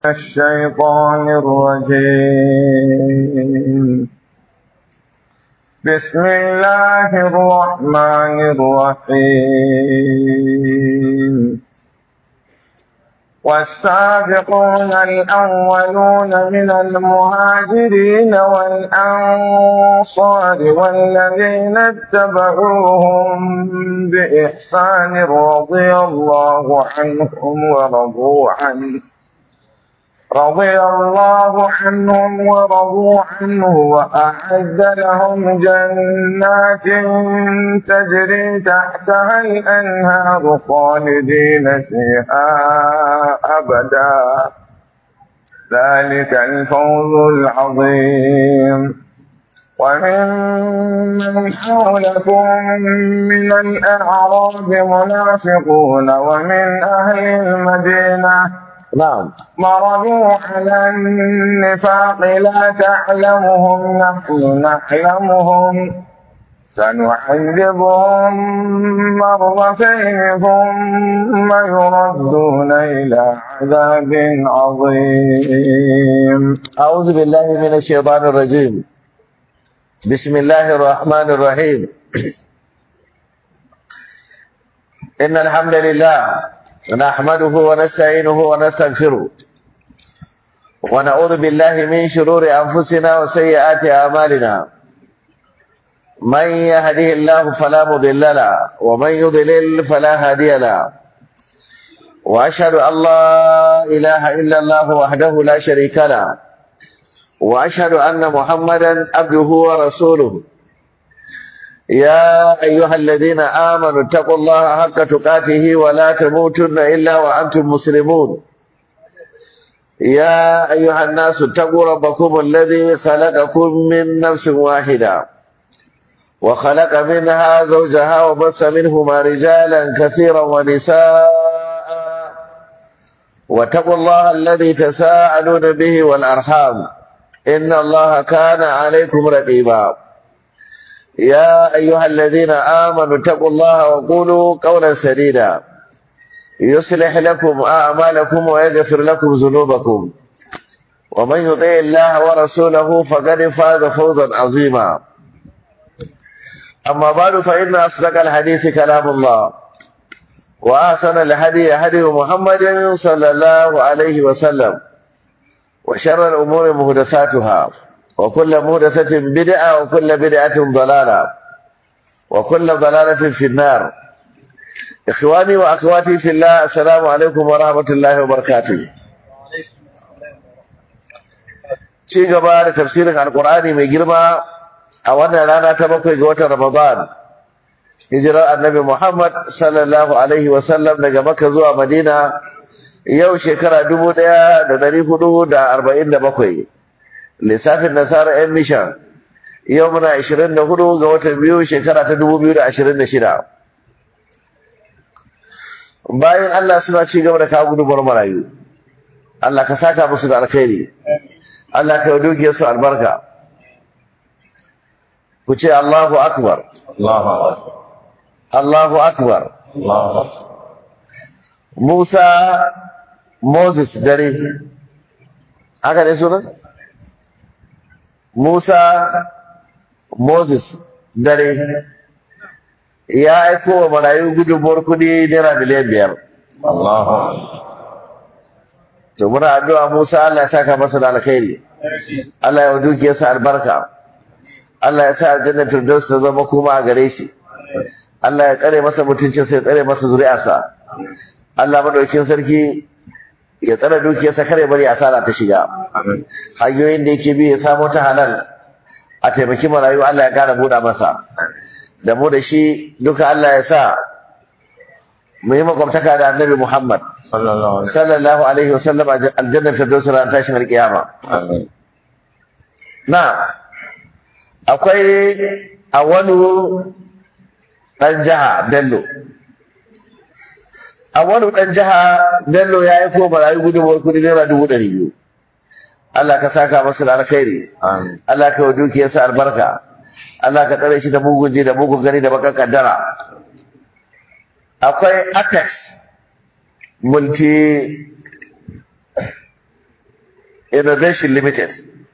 الشيطان الرجيم بسم الله الرحمن الرحيم والسابقون الأولون من المهاجرين والأنصار والذين اتبعوهم بإحسان رضي الله عنهم ورضوا عنه رضي الله عنهم ورضوا عنه وأعد لهم جنات تجري تحتها الأنهار خالدين فيها أبدا ذلك الفوز العظيم ومن حولكم من الأعراب منافقون ومن أهل المدينة نعم مرضوا على النفاق لا تعلمهم نحن نعلمهم سنعذبهم مرتين ثم يردون إلى عذاب عظيم أعوذ بالله من الشيطان الرجيم بسم الله الرحمن الرحيم إن الحمد لله نحمده ونستعينه ونستغفره ونعوذ بالله من شرور أنفسنا وسيئات أعمالنا من يهده الله فلا مضل له ومن يضلل فلا هادي له وأشهد أن لا إله إلا الله وحده لا شريك له وأشهد أن محمدا عبده ورسوله يا أيها الذين آمنوا اتقوا الله حق تقاته ولا تموتن إلا وأنتم مسلمون يا أيها الناس اتقوا ربكم الذي خلقكم من نفس واحدة وخلق منها زوجها وبث منهما رجالا كثيرا ونساء واتقوا الله الذي تساءلون به والأرحام إن الله كان عليكم رقيبا يا أيها الذين آمنوا اتقوا الله وقولوا قولا سديدا يصلح لكم أعمالكم ويغفر لكم ذنوبكم ومن يطع الله ورسوله فقد فاز فوزا عظيما أما بعد فإن أصدق الحديث كلام الله وأحسن الهدي هدي محمد صلى الله عليه وسلم وشر الأمور محدثاتها وكل محدثة بدعة وكل بدعة ضلالة وكل ضلالة في النار إخواني وأخواتي في الله السلام عليكم ورحمة الله وبركاته ci gaba da tafsirin alkur'ani mai girma a wannan rana ta bakwai ga watan ramadan hijirar annabi muhammad sallallahu alaihi wasallam daga makka zuwa madina yau shekara dubu ɗaya da ɗari hudu da arba'in da bakwai lissafin nasara yan mishan yau muna ashirin da hudu ga watan biyu shekara ta dubu biyu da ashirin da shida bayan Allah suna ci gaba da kawo gudunmuwar marayu Allah ka saka musu da alkhairi Allah ka yi dukiyar su albarka ku ce Allahu akbar Allahu akbar Musa Moses dare haka ne sunan Musa Moses dare ya aiko wa marayu gudunmuwar kudi naira miliyan biyar. To muna addu'a Musa Allah ya saka masa da alkhairi. Allah ya dukiyarsa albarka. Allah ya sa aljanna firdaus ta zama kuma a gare shi. Allah ya tsare masa mutuncinsa ya tsare masa zuri'arsa. Allah madaukin sarki ya tsare dukiyarsa kare bari asara ta shiga. Hanyoyin da yake bi ya samo ta halal a taimaki marayu Allah ya kara buɗa masa. da mu da shi duka Allah ya sa mu yi makwabtaka da annabi Muhammad sallallahu alaihi wasallam a aljannar firdaus ran tashin alkiyama na akwai awalu dan jaha Bello awalu dan jaha Bello ya yi ko barayi gudunmuwar kudi naira dubu ɗari biyu Allah ka saka masa da alkhairi Allah ka wa dukiyarsa albarka Allah ka tsare shi da mugun ji da mugun gani da bakan kaddara akwai apex multi Innovation Limited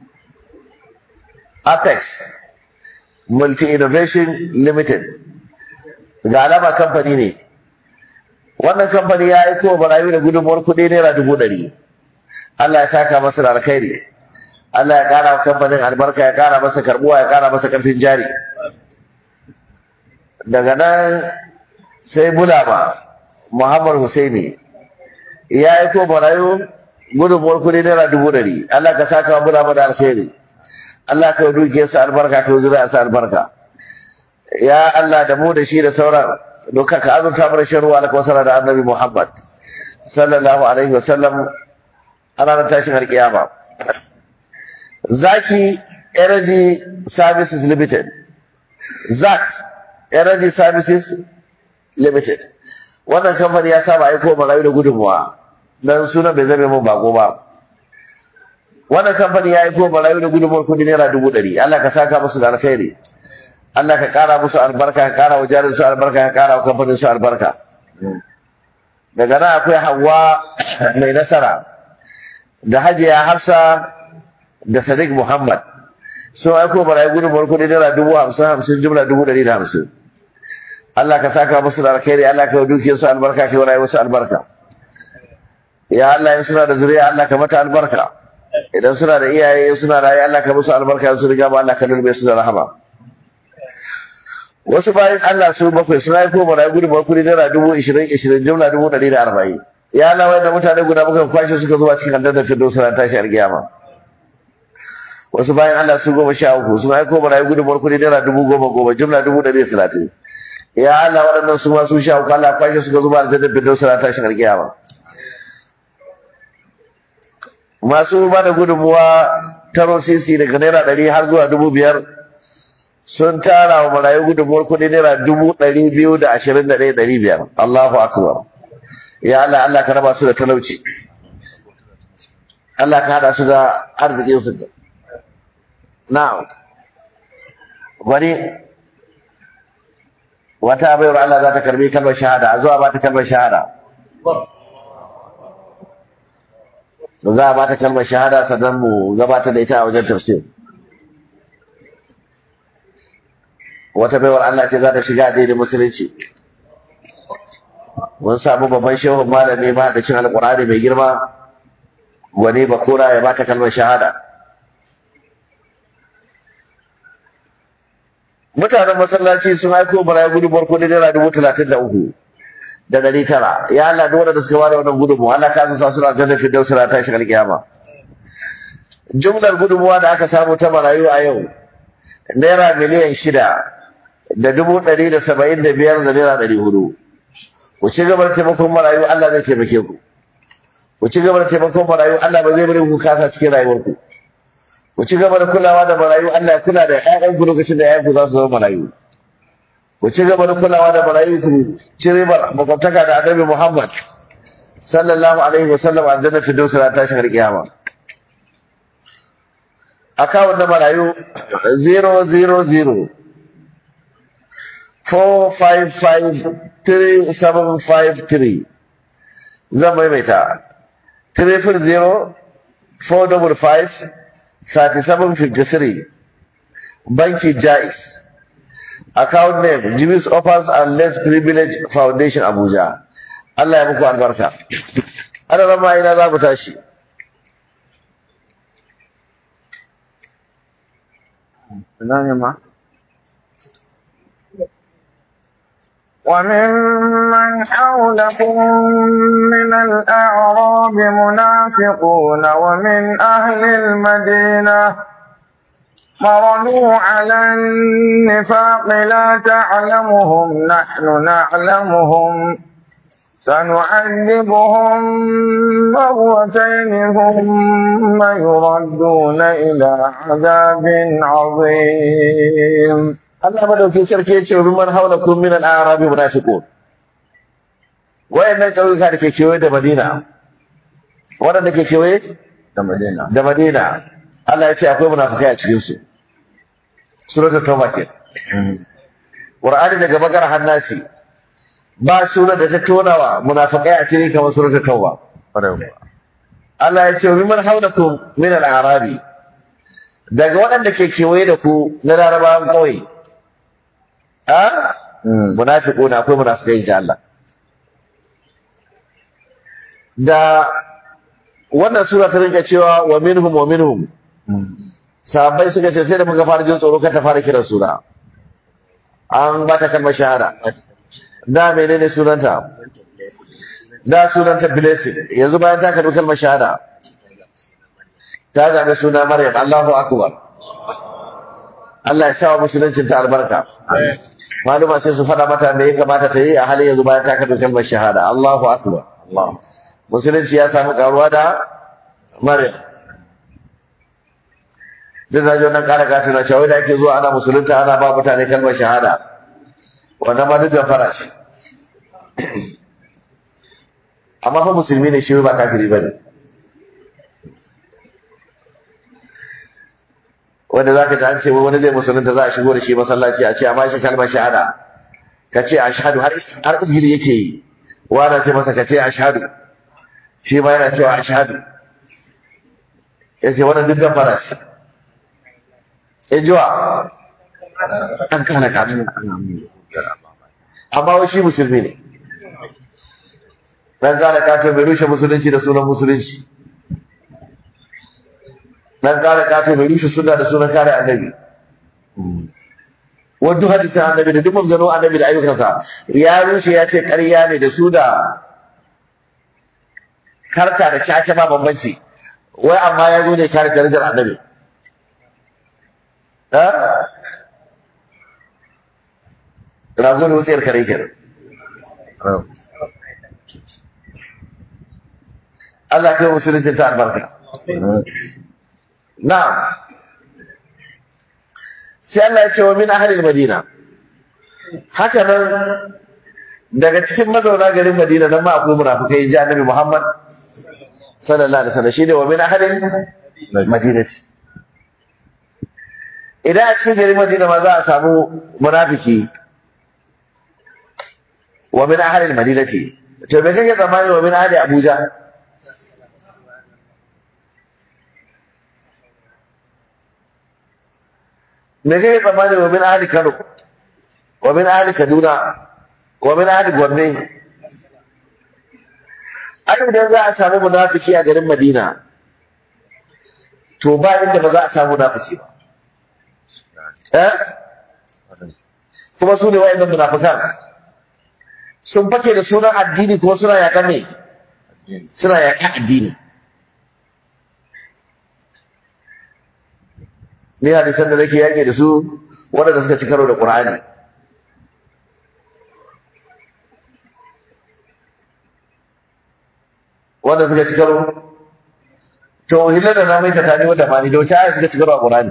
Apex Multi Innovation Limited ga alama kamfani ne wannan kamfani ya aiko wa barayi da gudunmuwar kuɗi naira dubu ɗari Allah ya saka masa da alkhairi Allah ya ƙara wa kamfanin albarka ya ƙara masa karɓuwa ya ƙara masa ƙarfin jari daga nan sai bulama Muhammad Husaini ya aiko barayi gudunmuwar kuɗi naira dubu ɗari Allah ka saka wa bulama da alkhairi Allah ka duke su albarka ka zura su albarka ya Allah da mu da shi da sauran duka ka azurta mana shan ruwa alkawasara da annabi Muhammad sallallahu alaihi wa sallam a ranar tashin alkiyama Zaki Energy Services Limited ZAC Energy Services Limited wannan kamfani ya saba aiko marayu da gudunmuwa dan sunan bai zame mun bako ba wannan kamfani ya aiko marayu da gudunmuwar kudi naira dubu ɗari Allah ka saka musu da alkhairi Allah ka kara musu albarka ka kara wa jarin su albarka ka kara wa kamfanin su albarka daga nan akwai Hawwa mai nasara da Hajiya Hafsa da Sadiq Muhammad sun aiko marayu gudunmuwar kudi naira dubu hamsin hamsin jumla dubu ɗari da hamsin Allah ka saka musu da alkhairi Allah ka duke su albarka ka wani musu albarka ya Allah in suna da zuriya Allah ka mata albarka idan suna da iyaye suna da Allah ka musu albarka su riga ba Allah ka nurbe su da rahama wasu bayan Allah su bakwai suna yi koma rayu gudunmawar kudi naira dubu ishirin ishirin jumla dubu ɗari da arba'in ya Allah wanda mutane guda muka kwashe suka zuwa cikin aljannar firdaus suna tashi alkiyama wasu bayan Allah su goma sha uku suna yi koma rayu gudunmawar kudi naira dubu goma goma jumla dubu ɗari da talatin ya Allah waɗannan su ma su sha uku Allah kwashe suka zuwa aljannar firdaus suna tashi alkiyama masu ba da gudunmuwa taro sisi daga naira ɗari har zuwa dubu biyar sun tara wa marayu gudunmuwar kuɗi naira dubu ɗari biyu da ashirin da ɗaya ɗari biyar Allahu akbar ya Allah Allah ka raba su da talauci Allah ka haɗa su da arzikin su na'am wani wata bayar Allah za ta karbi kalmar shahada a zuwa ba ta kalmar shahada za a bata kalmar shahada sannan mu gabatar da ita a wajen tafsir wata baiwar Allah ce za ta shiga addinin musulunci mun samu babban shehun malami ma da cin alƙur'ani mai girma wani bakura ya bata kalmar shahada mutanen masallaci sun aiko bara gudunmuwar kudi naira dubu talatin da uku da ɗari tara ya Allah duk wanda suka bada wannan gudunmuwa Allah ka zuta suna jannar firdaus na tashi alkiyama jumlar gudunmuwa da aka samu ta marayu a yau naira miliyan shida da dubu ɗari da saba'in da biyar da naira ɗari hudu ku ci gaba da taimakon marayu Allah zai taimake ku ku ci gaba da taimakon marayu Allah ba zai bari ku kasa cikin rayuwarku ku ci gaba da kulawa da marayu Allah ya kula da ƴaƴanku lokacin da ƴaƴanku za su zama marayu ku ci gaba da kulawa da marayu ku ci ribar makwabtaka da annabi Muhammad sallallahu alaihi wasallam a jannar firdaus na tashin alƙiyama akawun na marayu 000 4553753 zan maimaita 300 455 3753 banki jais account name Jimis Offers and Less Privilege Foundation Abuja Allah ya muku albarka ana rama ina za mu tashi وممن حولكم من الأعراب منافقون ومن أهل المدينة مرضوا على النفاق لا تعلمهم نحن نعلمهم سنعذبهم مرتين ثم يردون إلى عذاب عظيم Allah madaukin sarki ya ce wa mimman haulakum min al-a'rab munafiqun wayannan kauyuka da ke kewaye da Madina waɗanda ke kewaye da Madina da Madina Allah ya ce akwai munafikai a cikin su suratul tauba ke Qur'ani daga bakar hannasi ba sura da ta tonawa munafikai a cikin kamar suratul tauba Allah ya ce mimman haulakum min al-arabi daga waɗanda ke kewaye da ku na larabawan kawai a munafiquna akwai munafikai ji Allah da wannan sura ta rinka cewa wa minhum wa minhum sahabbai suka ce sai da muka fara jin tsoro kan ta fara kiran sura an ba ta kalmar shahada da menene sunanta da sunanta blessing yanzu bayan ta karbi kalmar shahada ta zaɓi suna maryam Allahu akbar Allah ya sa wa musuluncin ta albarka maluma sai su faɗa mata me ya kamata ta yi a halin yanzu bayan ta karbi kalmar shahada Allahu akbar musulunci ya samu karuwa da maryam duk da nan kara gata na cewa da ake zuwa ana musulunta ana ba mutane kalmar shahada wannan ma duk da fara shi amma fa musulmi ne shi ba kafiri bane wanda zaka ji an ce wani zai musulunta za a shigo da shi masallaci a ce amma shi kalmar shahada ka ce ashhadu har har izgiri yake yi wanda ce masa ka ce ashhadu shi ma yana cewa ashhadu yace wannan duk da fara shi in jiwa an kana katu amma wai shi musulmi ne dan kana katu bai rushe musulunci da sunan musulunci dan kare katu bai rushe sunna da sunan kare annabi wanda hadisin annabi da duk manzano annabi da ayyukansa ya rushe ya ce ƙarya ne da su da karta da caca ba bambanci wai amma ya zo ne kare darajar annabi rago da wutsiyar kare kenan Allah kai musulunci ta albarka na'am sai Allah ya ce wa min ahlil madina haka nan daga cikin mazauna garin Madina nan ma akwai munafikai ji Annabi Muhammad sallallahu alaihi wasallam shine wa min ahlil madinati idan a cikin garin Madina ma za a samu munafiki wa min ahli al-madinati to me kake tsammani wa min ahli Abuja me kake tsammani wa min ahli Kano wa min ahli Kaduna wa min ahli Gombe ai idan za a samu munafiki a garin Madina to ba inda ba za a samu munafiki ba eh kuma su ne wa'annan munafikan sun fake da sunan addini kuma suna yaƙa me suna yaƙa addini ni hadisan da nake yaƙe da su waɗanda suka ci karo da ƙur'ani wanda suka ci karo to hillar da na mai ta tani wanda ba ni da wace aya suka ci karo a ƙur'ani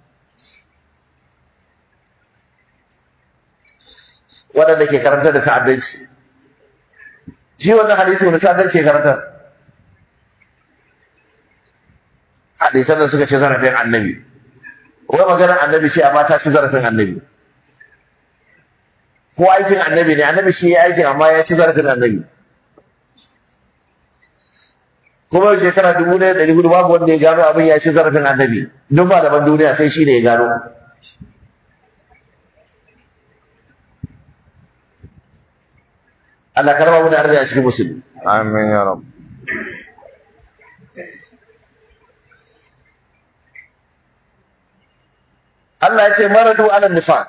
waɗanda ke karanta da ta'addanci shi wannan hadisi wani ta'addanci ke karanta hadisan da suka ci zarafin annabi wai maganar annabi ce amma ta ci zarafin annabi ko aikin annabi ne annabi shi ya aikin amma ya ci zarafin annabi kuma yau shekara dubu ɗaya ɗari hudu babu wanda ya gano abin ya ci zarafin annabi duk malaman duniya sai shi ne ya gano Allah karba mu da arziki a cikin musulmi. Amin ya Rabb. Allah ya ce maradu ala nifaq.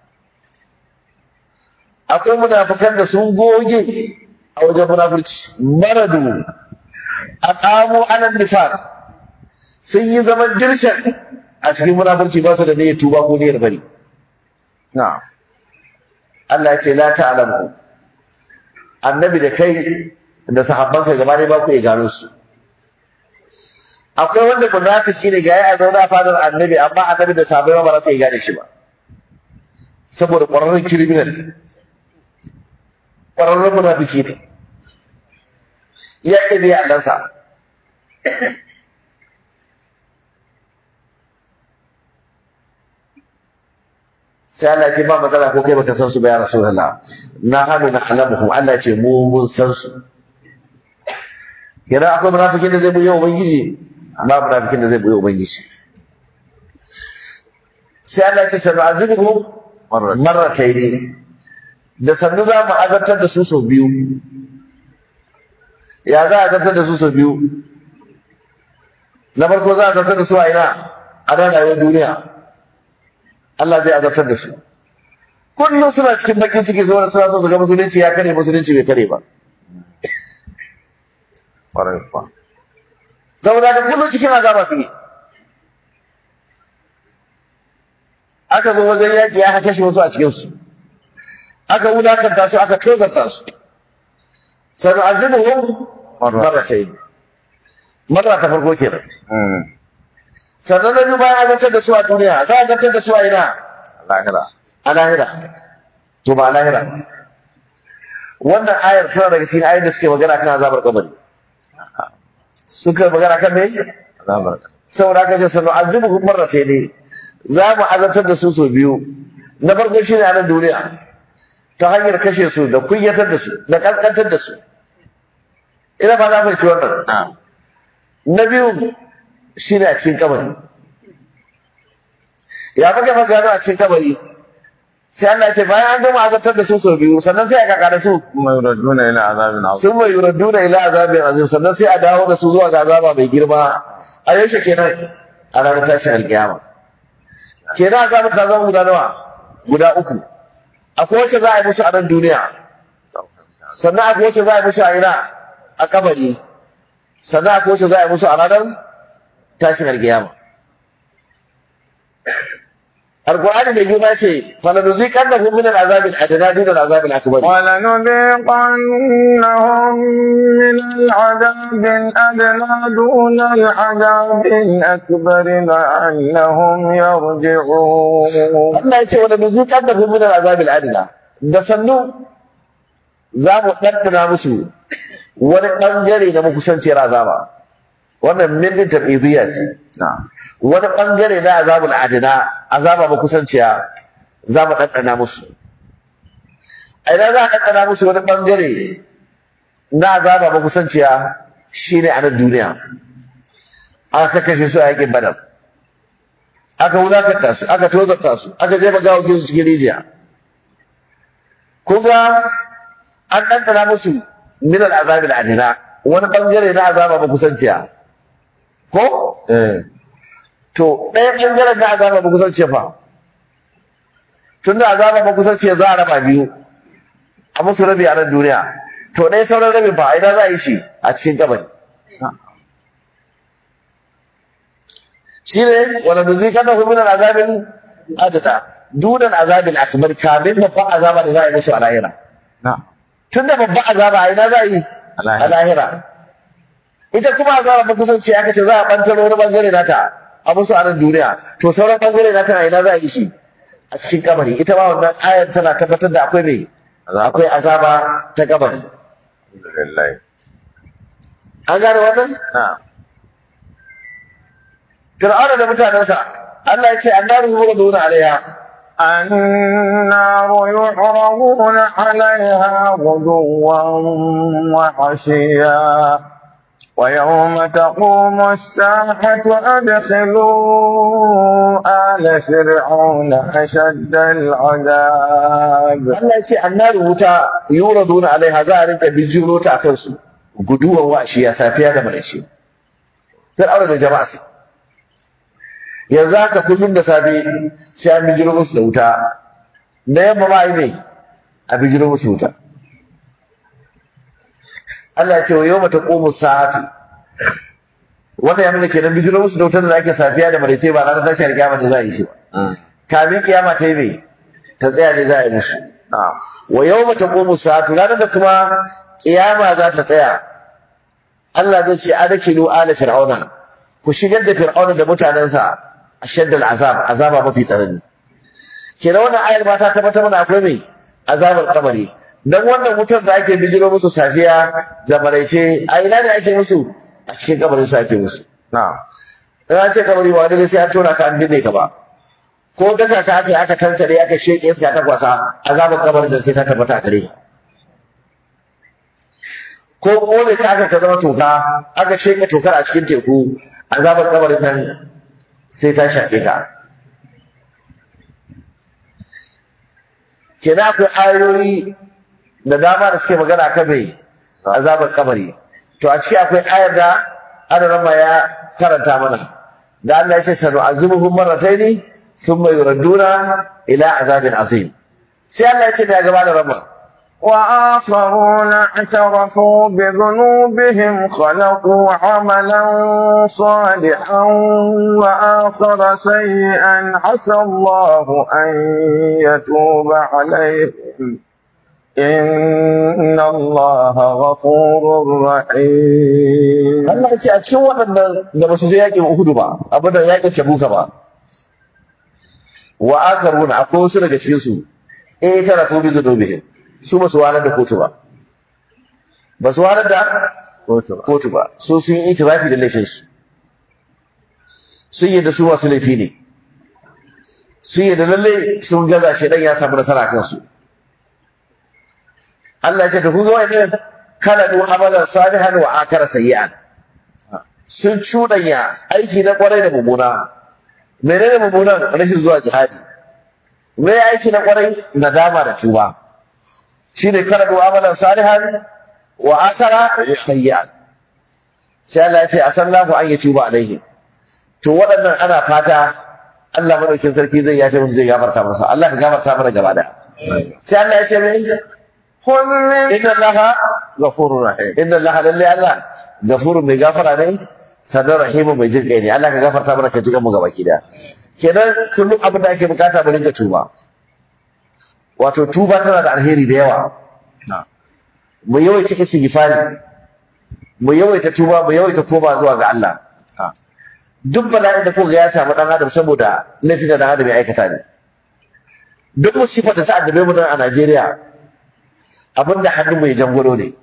Akwai munafikan da sun goge a wajen munafurci. Maradu aqamu ala nifaq. Sun yi zaman dirshan a cikin munafurci ba su da niyyar tuba ko niyyar bari. Na'am. Allah ya ce la ta'lamu. annabi da kai da sahabbanka gaba ne ba ku iya gano su akwai wanda munafiki ne ga ya zaune a fadar annabi amma annabi da sahabbai ba za su iya gane shi ba saboda ƙwararren criminal ƙwararren munafiki ne ya ke biya allansa sai Allah ce ba matsala ko kai baka san su ba ya rasulullah na hanu na alamuhum Allah ce mu mun san su kenan akwai munafikin da zai buye ubangiji ba munafikin da zai buye ubangiji sai Allah ya ce sanu azibuhum Marrat. marratayn da sannu za mu azabtar da su sau biyu ya za a azabtar da su sau biyu na farko za a azabtar da su a ina a nan rayuwar duniya Allah zai azabtar da su kullum suna cikin bakin ciki saboda suna so su ga musulunci ya kare musulunci bai kare ba Ƙwarai kuwa. saboda da kullum cikin azaba su ne aka zo wajen yaƙi ya kashe wasu a cikinsu aka wulakanta su aka tozarta su sanu azibuhum Marra. marratayn marra ta farko kenan Mm. sannan na biyu bayan azabtar da su a duniya za a azabtar da su a ina Lahira. a lahira to ba a lahira wannan ayar tana daga cikin ayar da suke magana kan azabar kabari suka magana kan me Azabar. saboda haka ce sanu azibuhum marratayn ne za mu azabtar da su sau biyu na farko shine a nan duniya ta hanyar kashe su da kunyatar da su da kaskantar da su ina ba za mu ci wannan Na'am. na biyu shine a cikin kabari ya maka maka gano a cikin kabari sai Allah ya ce bayan an gama azabtar da su sau biyu sannan sai a kaka da su Kuma yuraduna ila azabin azim. sun mai yuraduna ila azabin azim sannan sai a dawo da su zuwa ga azaba mai girma a yaushe kenan a ranar tashin alkiyama kenan azaba ta zama guda nawa guda uku akwai wacce za a yi musu a nan duniya sannan akwai wacce za a yi musu a ina a kabari sannan akwai wacce za a yi musu a ranar tashin alkiyama Alƙur'ani mai girma ce, "Falanuziƙannahum min al-azabil adna dun al-azabil akbar." ولنذيقنهم من العذاب الأدنى دون العذاب الأكبر لعلهم يرجعون Allah ya ce wani nuzuƙar da min azabil adila da sannu za mu ɗanɗana musu wani ɓangare na makusanciyar azaba wannan min din tabidiyya ce نعم wani ɓangare na azabul adina azaba makusanciya za mu ɗanɗana musu a idan za a ɗanɗana musu wani ɓangare na azaba makusanciya shine a nan duniya aka kashe su a yakin badar aka wulakanta su aka tozarta su aka jefa gawakin su cikin rijiya kun ga an ɗanɗana musu min al'azabi al'adina wani ɓangare na azaba makusanciya ko إيه to ɗaya ɓangaren na azaba makusanciya fa tun da azaba makusanciya za a raba biyu a musu rabi a nan duniya to ɗaya sauran rabin fa a ina za a yi shi a cikin kabari shine wala nuziqanahu min al-azabil adata duna al-azabil akbar kamin babban azaba da za a yi musu a lahira نعم tunda babban azaba a ina za a yi A lahira. a lahira ita kuma azaba ba kusanci aka ce za a bantaro wani bangare nata a musu a nan duniya to sauran bangare nata a ina za a yi shi a cikin kabari ita ma wannan ayar tana tabbatar da akwai mai akwai azaba ta kabari الحمد لله an gane wannan نعم fir'auna da mutanensa Allah ya ce annaru yuraduna alaiha النار يعرضون عليها غدوا وعشيا ويوم تقوم الساحة أدخلوا آل فرعون أشد العذاب Allah ya ce annaru wuta yuraduna alaiha za a rinka bijiro ta akan su guduwan washiya safiya da maraice fir'auna da jama'a su yanzu haka kullum da safe sai an bijiro musu da wuta da yamma ma yi ne a bijiro musu wuta Allah ya ce wa yawma taqumu sa'atu wannan ya nuna kenan bijiro musu da wutar da ake safiya da maraice ba ranar tashar kiyama da za a yi shi ba kamin kiyama ta yi mai ta tsaya ne za a yi musu نعم wa yawma taqumu sa'atu ranar da kuma kiyama za ta tsaya Allah zai ce adakilu ala fir'auna ku shigar da fir'auna da mutanensa ashadda al'azab azaba mafi tsanani kenan wannan ayar ma ta tabbatar mana akwai mai azabar kabari dan wannan wutar da ake bijiro musu safiya da maraice a ina ne ake musu a cikin kabarin su ake musu نعم in an ce kabari ba wani sai an tona ka an binne ka ba ko daka ka aka yi aka tantare aka sheke iska ta kwasa azabar kabarin da sai ta tabbata a gare ka ko kone ka aka ka zama toka aka sheka tokar a cikin teku azabar kabarin nan sai ta shafe ka kenan akwai ayoyi da dama da suke magana kan mai azabar kabari to a ciki akwai ayar da adarama ya karanta mana da Allah ya ce sanu azimuhum marrataini thumma yuradduna ila azabin azim sai Allah ya ce da gaba da rama وآخرون اعترفوا بذنوبهم خلقوا عملا صالحا وآخر سيئا عسى الله أن يتوب عليهم إن الله غفور رحيم Allah ya ce a cikin waɗannan da ba su je yaƙin Uhudu ba abin da yaƙin Tabuka ba wa akaruna akwai wasu daga cikin su eh tara su bi zunubihim su ba su walar da kotu ba ba su walar da kotu ba su sun yi itirafi da laifin su sun yi da su masu laifi ne sun yi da lalle sun gaza shi dan ya samu nasara kan su Allah ya ce to kun ga wani kana du amalan salihan wa akara sayyi'an sun cuɗanya aiki na kwarai da mummuna menene mummunan rashin zuwa jihadi me aiki na kwarai nadama da tuba shine karadu amalan salihan wa akara sayyi'an sai Allah ya ce asallahu an yatuba alaihi to waɗannan ana fata Allah madaukin sarki zai yafe musu zai gafarta masa Allah ka gafarta mana gaba da sai Allah ya ce me خذ من inna Allah ghafurur rahim inna Allah lalle Allah ghafurun mai gafara ne sannan rahimu mai jin kai ne Allah ka gafarta mana ka ji mu gaba ki da kenan kullum abin da ake bukata mu rinka tuba wato tuba tana da alheri da yawa mu yawaita istighfari mu yawaita tuba mu yawaita koma zuwa ga Allah duk bala'in da kuka ya samu dan adam saboda laifin da dan adam ya aikata ne duk musifar da ta addabe mu nan a Najeriya abin da hannun mu ya jangwaro ne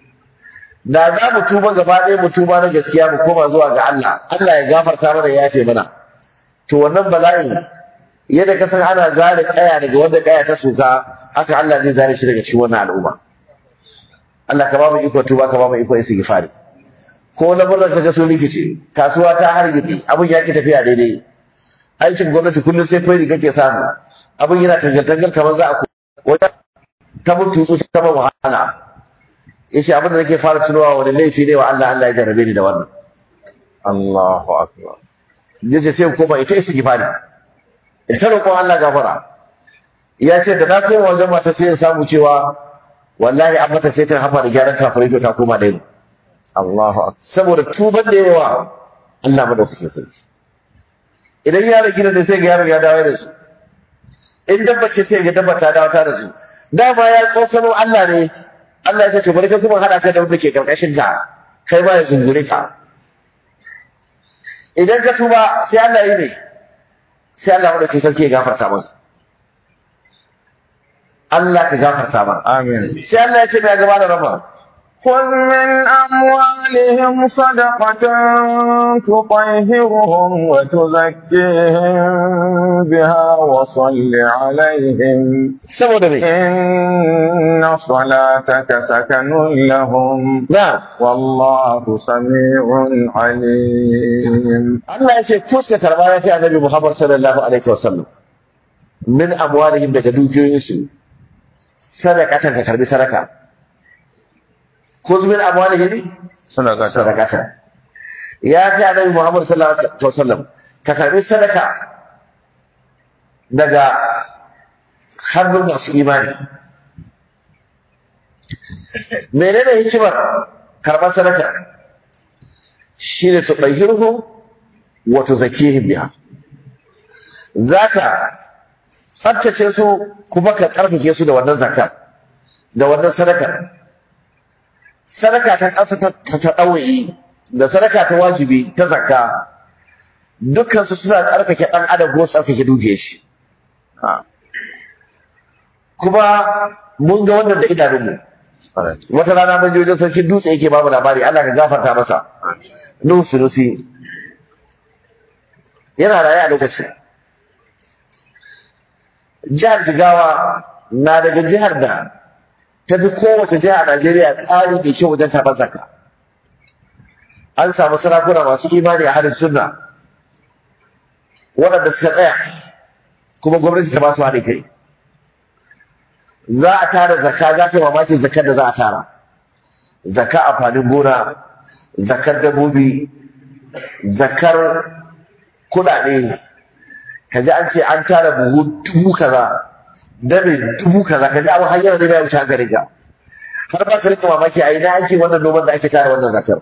da za mu tuba gaba ɗaya mu tuba na gaskiya mu koma zuwa ga Allah Allah ya gafarta mana ya yafe mana to wannan bala'in yadda ka san ana zare kaya daga wanda kaya ta soka haka Allah zai zare shi daga cikin wannan al'umma Allah ka ba mu iko tuba ka ba mu iko istighfari ko lamuran ka ga sun rikice kasuwa ta hargitse abin ya ki tafiya daidai aikin gwamnati kullum sai faidi kake samu abin yana tangantangar kamar za a ko wata ta mutu su ta ba wahala yace abin da nake fara tunawa wani laifi ne wa Allah Allah ya jarabe ni da wannan Allahu akbar yace sai ko ba ita istighfari in ta roƙon Allah gafara ya ce da na koma wajen mata sai in samu cewa wallahi an mata sai ta hafa da gyaran kafirai to ta koma da Allahu akbar saboda tuban da yawa Allah madaukakin sarki idan yaron gidan ne sai ga yaron ya dawo da su in dabba ce sai ga dabba ta dawo ta da su dama ya tsokano Allah ne Allah ya ce to bari ka kuma hada ka da wanda ke karkashin ka kai ma ya zungure ka idan ka tuba sai Allah yi ne sai Allah madaukakin sarki ya gafarta maka Allah ka gafarta maka amin sai Allah ya ce mai gaba da rama خذ من أموالهم صدقة تطهرهم وتزكيهم بها وصل عليهم saboda me إن صلاتك سكن لهم na والله سميع عليم Allah ya ce ko suka karba ya ce annabi Muhammad sallallahu alaihi wasallam min amwalihim daga dukiyoyinsu sadaqatan ka karbi sadaka ko min amwalihim صدقة sadaqatan ya ce annabi Muhammad sallallahu alaihi wasallam ka karbi sadaka daga hannun masu imani menene hikimar karɓar sadaka shine tudahhiruhum wa tuzakkihim biha zaka tsaftace su kuma ka tsarkake su da wannan zakar da wannan sadaka sadaka ta ƙasa ta ta ɗauyi da sadaka ta wajibi ta zakka dukkan su suna tsarkake ɗan adam ko tsarkake dukiyar shi kuma mun ga wannan da idanunmu wata rana mun je wajen sarki dutse yake babu labari Allah ka gafarta masa Nuhu Sunusi yana raye a lokacin jihar Jigawa na daga jihar da ta fi kowace jiha a Najeriya tsari mai kyau wajen karɓar zakka an samu sarakuna masu imani a harin sunna waɗanda suka tsaya kuma gwamnati ta ba su haɗin kai za a tara zakka za ta yi mamakin zakkar da za a tara zakka amfanin gona zakkar dabbobi zakkar kuɗaɗe ka ji an ce an tara buhu dubu kaza dabe dubu kaza ka ji abin hanyar da ya wuce hankalin ka har ba ka rika mamaki a ina ake wannan noman da ake tara wannan zakkar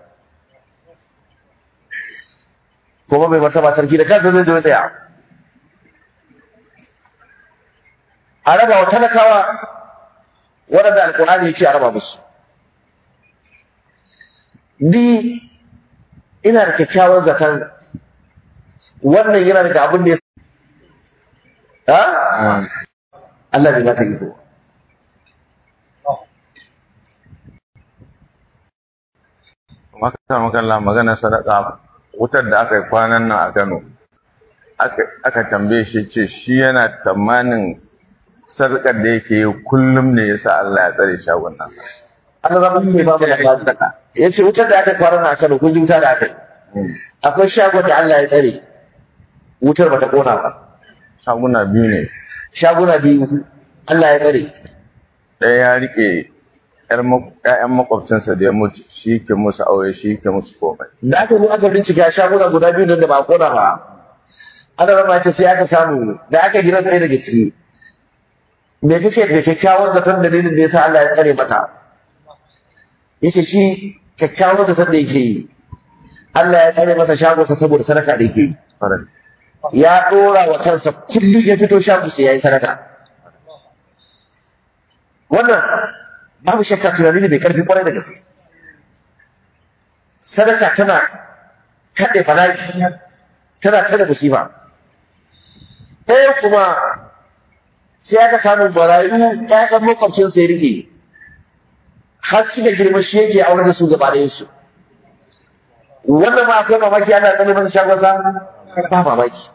kuma mai martaba sarki da kansa zai zo ya tsaya a raba wa talakawa waɗanda alƙur'ani ya ce a raba musu ni ina da kyakkyawan zaton wannan yana daga abin da ya ha Allah bai mata iko maka makalla magana sadaka wutar da aka yi kwanan nan a Kano aka tambaye shi ce shi yana tamanin sadakar da yake yi kullum ne yasa Allah ya tsare shagon nan Allah zama mai ba mu da sadaka ya ce wutar da aka kwana a Kano kun ji wuta da aka yi akwai shagon da Allah ya tsare wutar bata kona ba shaguna biyu ne shaguna biyu Allah ya tsare ɗaya ya rike ƴaƴan makwabcinsa da ya mutu shi ke musu aure shi ke musu komai da aka zo aka bincika shaguna guda biyu da ba a kona ba ana rama ce sai aka samu da aka gina ɗaya daga ciki me kake da kyakkyawan zaton dalilin da yasa Allah ya tsare mata yace shi kyakkyawan zaton da yake yi Allah ya tsare masa shagonsa saboda sadaka da yake yi ya dora wa kansa kullum ya fito shago sai yayi sadaka wannan babu shakka tunani ne mai karfi kwarai da gaske sadaka tana kaɗe bala'i tana kada musiba ɗaya kuma sai aka samu barayu ƴaƴan makwabcin sai rike har suka girma shi yake aure da su gaba ɗayan su wannan ma akwai mamaki ana tsare masa shagonsa ba mamaki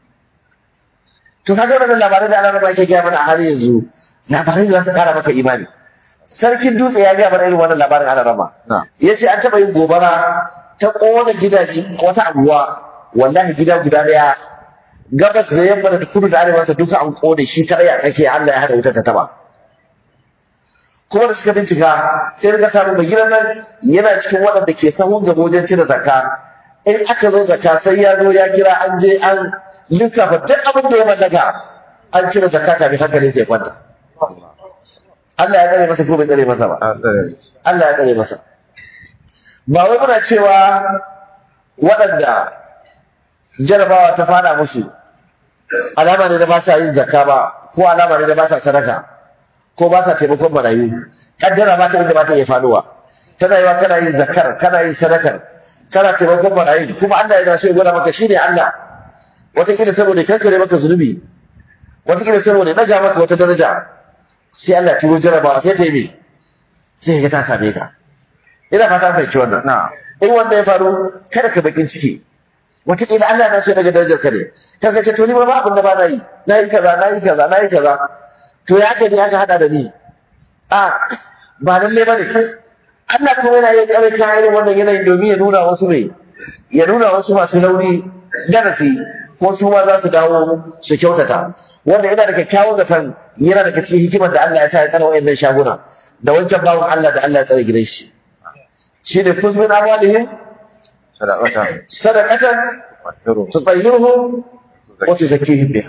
to kaga wannan labarai da ana yake gaya mana a har yanzu labarai da za su kara maka imani sarkin dutse ya gaya mana irin wannan labarin ana rama ya ce an taɓa yin gobara ta ƙona gidaje wata abuwa wallahi gida guda ɗaya gabas da yamma da kudu da arewa sa duka an ƙone shi kadai a kake Allah ya hada wutar ta taba kuma da suka bincika sai suka samu mai gidan nan yana cikin waɗanda ke sahun gaba wajen cire zakka in aka zo zakka sai ya zo ya kira an je an lissafa duk abin da ya mallaka an cire zakka kafin hankalin sai kwanta Allah ya tsare masa ko bai tsare masa ba Allah ya tsare masa ba wai muna cewa waɗanda jarabawa ta fada musu alama ne da ba sa yin zakka ba ko alama ne da ba sa sadaka ko ba sa taimakon marayu kaddara ba ta inda ba ta iya faduwa tana yiwa kana yin zakkar kana yin sadakar kana taimakon marayu kuma Allah yana so ya gwada maka shine Allah wataƙila saboda kankare maka zunubi wataƙila saboda ɗaga maka wata daraja sai Allah turo jarabawa sai ta yi me sai ga ta same ka ina fata fahimci wannan in wanda ya faru kada ka bakin ciki wataƙila Allah na so daga darajar ka ne kaga ce to ni ba abin da ba na yi na yi kaza na yi kaza na yi kaza to ya ka ne aka hada da ni a ba lalle ba ne Allah kuma yana yin ƙarar kayan irin wannan yanayin domin ya nuna wasu mai ya nuna wasu masu rauni darasi ko su ma za su dawo su kyautata wanda yana da kyakkyawan zaton yana daga cikin hikimar da Allah ya sa ya tsara wayannan shaguna da wancan bawan Allah da Allah ya tsare gidan shi shi ne kuzmin amwalihim sadaqatan sadaqatan tutayyiruhum wa tuzakkihim biha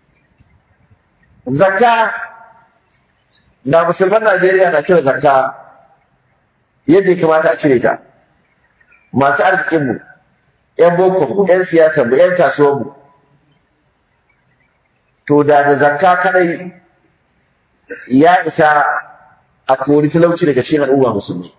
zakka da musulman Najeriya na cire zakka yadda ya kamata a cire ta masu arzikin mu ƴan boko ƴan siyasa mu ƴan kasuwar mu to da da zakka kadai ya isa a kori talauci daga cikin al'umma musulmi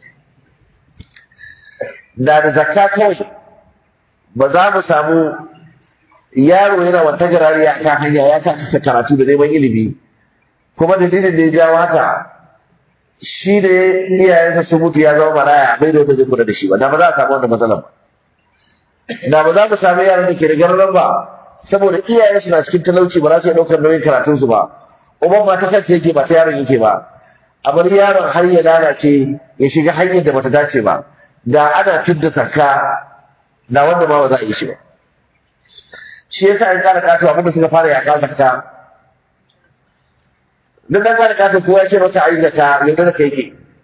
da da zakka kawai ba za mu samu yaro yana wata garari a kan hanya ya kasa karatu da neman ilimi kuma dalilin da ya jawo haka shi ne iyayensa sun mutu ya zama maraya bai da wanda zai kula da shi ba da ba za a samu wannan matsalar ba da ba za mu samu yaran da ke da garran ba saboda iyayensu na cikin talauci ba za su iya ɗaukar nauyin karatunsu ba uban ma ta kansa yake ba ta yaron yake ba a bar yaron har ya lalace ya shiga hanyar da bata dace ba da ana tudda zakka da wanda ma ba za a yi shi ba shi yasa an kara kato abinda suka fara yaƙa zakka duk dan kara kato kowa ya ce masa ayi zakka yanzu da kai ke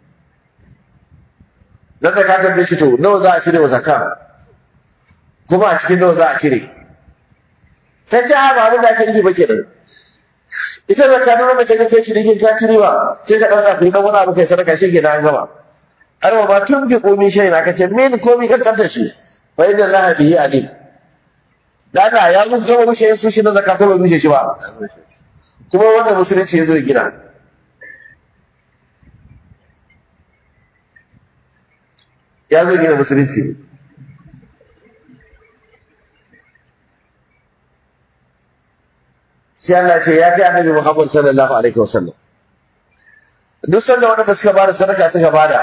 dan da ka tambaye shi to nawa za a cire wa zakka kuma a cikin nawa za a cire ta ce a ba abin da ake nufi ba kenan ita da kanu na mace kake cinikin ka cire ba sai ka ɗauka kai ɗan wani abu kai sadaka shi ke na gama har ma tun bi komi shi na kace min komi kan kanta shi fa inna allaha bihi alim dana ya mun gama mushe su shi na zakka ko bai mushe shi ba kuma wanda musulunci ya zo ya gina ya zo gina musulunci sai Allah ce ya kai annabi Muhammad sallallahu alaihi wasallam duk sanda wanda suka bada sadaka suka bada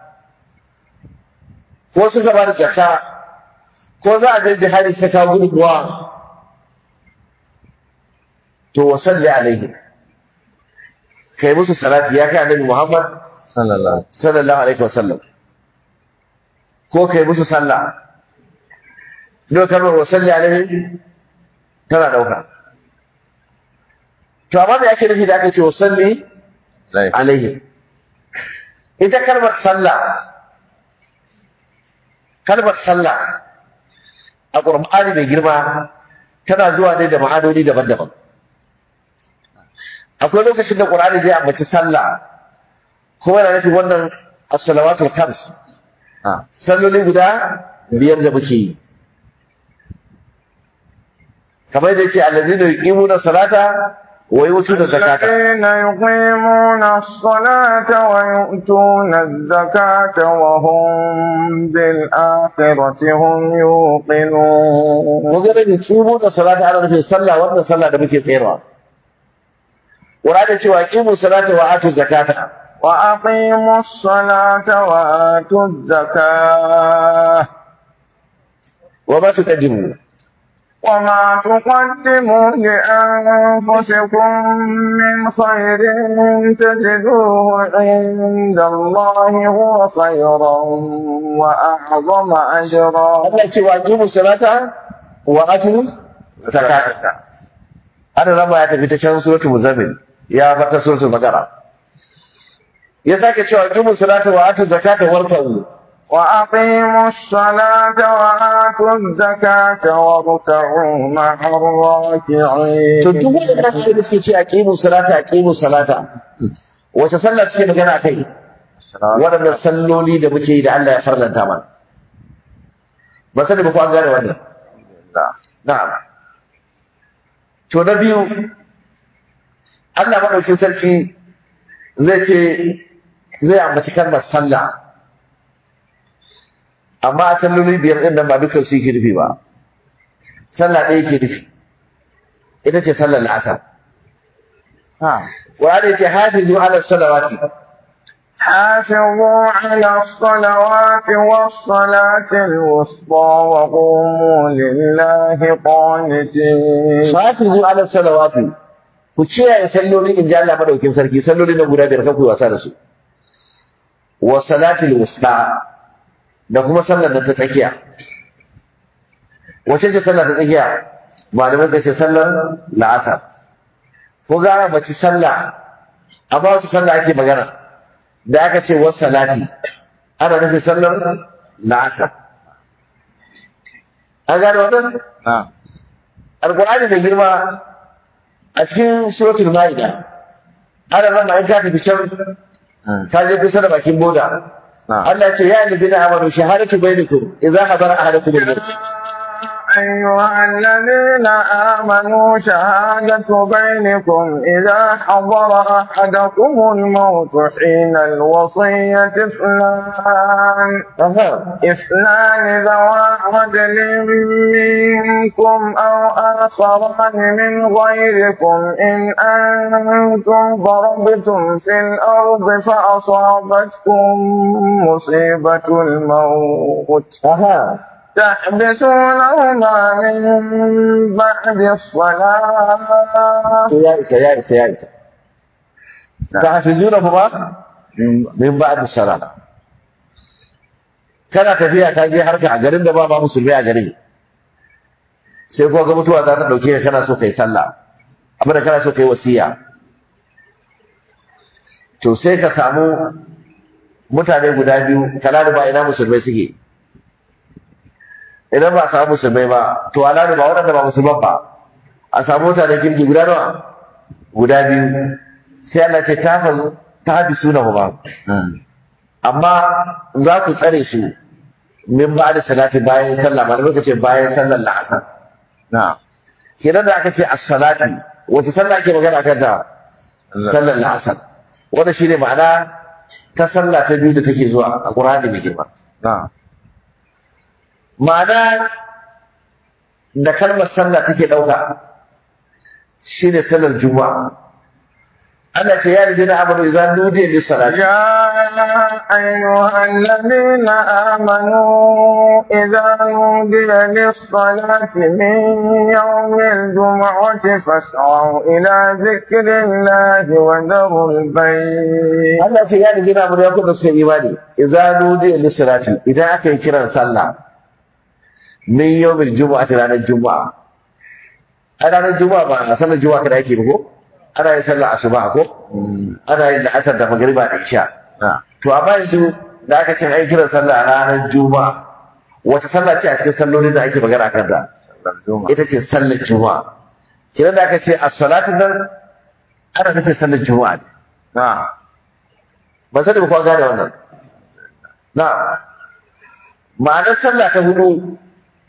ko suka bada zakka ko za a je jihadi suka kawo gudunmuwa to wa salli alaihi kai musu salati ya kai annabi Muhammad sallallahu sallallahu alaihi wasallam ko kai musu sallah don kalmar wa salli alaihi tana dauka to amma me ake nufi da aka ce wa salli alaihi alaihi ita kalmar sallah kalmar sallah a ƙur'ani mai girma tana zuwa ne da ma'anoni daban-daban akwai lokacin da ƙur'ani zai ambaci sallah kuma yana nufin wannan as-salawatul khams ah salloli guda biyar da muke yi kamar da yace allazina yuqimuna salata wa yutuna zakata الذين يقيمون الصلاة ويؤتون الزكاة وهم بالآخرة هم يوقنون mun ga da yuqimuna salata ana nufin sallah wannan sallah da muke tsayarwa Qur'ani cewa yuqimu salata wa atu zakata وأقيموا الصلاة وآتوا الزكاة wa ma tuqaddimu وما تقدموا لأنفسكم من خير تجدوه عند الله هو خيرا وأعظم أجرا Allah ce wa yuqimu salata wa atu zakata ana rama ya tafi ta can suratul muzammil ya fata suratul baqara ya sake cewa yuqimu salata wa atu zakata warka'u وأقيموا الصلاة وآتوا الزكاة واركعوا مع الراكعين to duk waɗannan ayoyi da suke ce aqimu salata aqimu salata wace sallah suke magana kai waɗannan salloli da muke yi da Allah ya farlanta mana ba sani ba ko an gane wannan na'am to na biyu Allah madaukin sarki zai ce zai ambaci kalmar sallah amma a salloli biyar ɗin nan ba dukkan su yake nufi ba sallah ɗaya yake nufi ita ce sallar la'asar Qur'ani ce hafizu ala salawati حافظوا على الصلوات والصلاة الوسطى وقوموا لله قانتين hafizu ala salawati ku kiyaye salloli in ji Allah madaukin sarki salloli na guda biyar kanku wasa da su wa salatil wusta da kuma sallar da ta tsakiya wace ce sallar ta tsakiya malamai ka ce sallar la'asar ko gara mace sallah amma wace sallah ake magana da aka ce wasu salati ana nufin sallar la'asar an gane wannan نعم alkur'ani da girma a cikin suratul ma'ida ana nan an ka tafi can ka je kusa da bakin boda نعم Allah ce ya alladhina amanu shahadatu bainakum idza hadara ahadakum al-maut أيها الذين آمنوا شهادة بينكم إذا حضر أحدكم الموت حين الوصية اثنان aha اثنان ذوى عدل منكم أو آخران من غيركم إن أنتم ضربتم في الأرض فأصابتكم مصيبة الموت aha تحبسونهما من بعد الصلاة to ya isa ya isa ya isa tahfizuna kuma min ba'd salat kana tafiya ka je harka a garin da ba ba musulmi a garin sai ko ga mutuwa za ta dauke ka kana so kai sallah abin da kana so kai wasiya to sai ka samu mutane guda biyu kalalu ba ina musulmai suke idan ba a samu musulmai ba to alalu ba waɗanda ba musulman ba a samu mutane kirki guda nawa guda biyu sai Allah ce ta fa ta bi suna ba amma za ku tsare su min ba da salati bayan sallah ma da ce bayan sallar la'asar na kenan da aka ce as-salati wace sallah ake magana kan ta sallar la'asar wanda shine ma'ana ta sallah ta biyu da take zuwa a Qur'ani mai girma na ma'ana da kalmar sallah take dauka shine sallar juma'a Allah ce ya rijina amanu idan nudiya lis salati يا أيها الذين آمنوا إذا نودي للصلاة من يوم الجمعة فاسعوا إلى ذكر الله وذروا البيع Allah ce ya rijina amanu ya kuma suka imani idan nudiya lis salati idan aka yi kiran sallah min yawmil jumu'ati ranar juma'a a ranar juma'a ba a sallar juma'a kada yake ba ko ana yin sallar asuba ko ana yin la'asar da magriba da isha na to amma yanzu da aka ce ai kiran sallah a ranar juma'a wata sallah ce a cikin sallolin da ake magana kan ta sallar juma'a ita ce sallar juma'a kiran da aka ce as-salatu nan ana nufin sallar juma'a ne na ba sani ba ko an gane wannan na ma'anar sallah ta hudu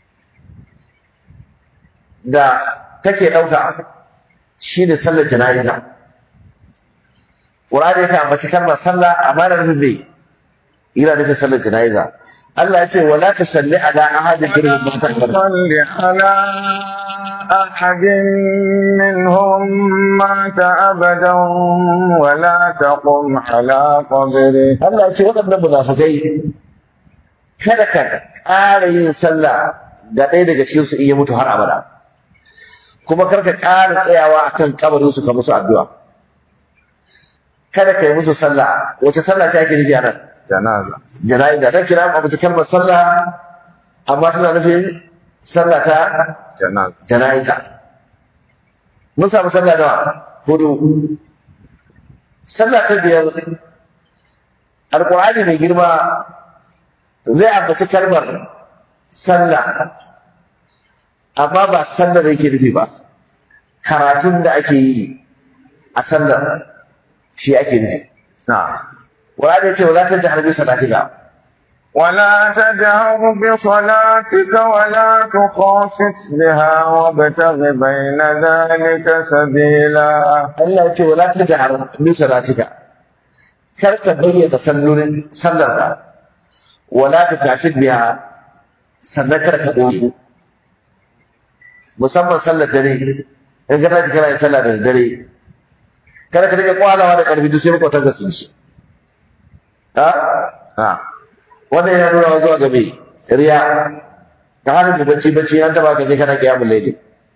da take ɗauka shi ne sallar jana'iza Qur'ani ya ambaci kalmar sallah amma da nufin bai yana nufin sallar jana'iza Allah ya ce wala tusalli ala ahadin minhum mata abada صل على أحد منهم مات أبدا ولا تقم على قبره Allah ya ce waɗannan munafikai kada ka ƙara yin sallah ga ɗaya daga cikin su in ya mutu har abada kuma kar ka ƙara tsayawa akan kabarin su ka musu addu'a kada ka yi musu sallah wace sallah ta ake nufi a nan جنازة jana'iza dan kira mu kalmar sallah amma tana nufin sallah ta جنازة jana'iza mun samu sallah da hudu sallah ta biyar alqur'ani mai girma zai ambaci kalmar sallah amma ba sallar da yake nufi ba karatun da ake yi a sallar shi ake nufi نعم Qur'ani ya ce wala tajhar bi salatika ولا تجهر بصلاتك ولا تخافت بها وابتغ بين ذلك سبيلا Allah ya ce wala tajhar bi salatika kar ka bayyana sallolin sallarka wala tukashid biha sannan kar ka boye musamman sallar dare in ka tashi kana yin sallah da dare kada ka rike kwalawa da karfi duk sai makwatan ka sun ci ha نعم wannan yana nuna zuwa ga me riya ka hana mu bacci bacci an taba ka je kana kiyamul layli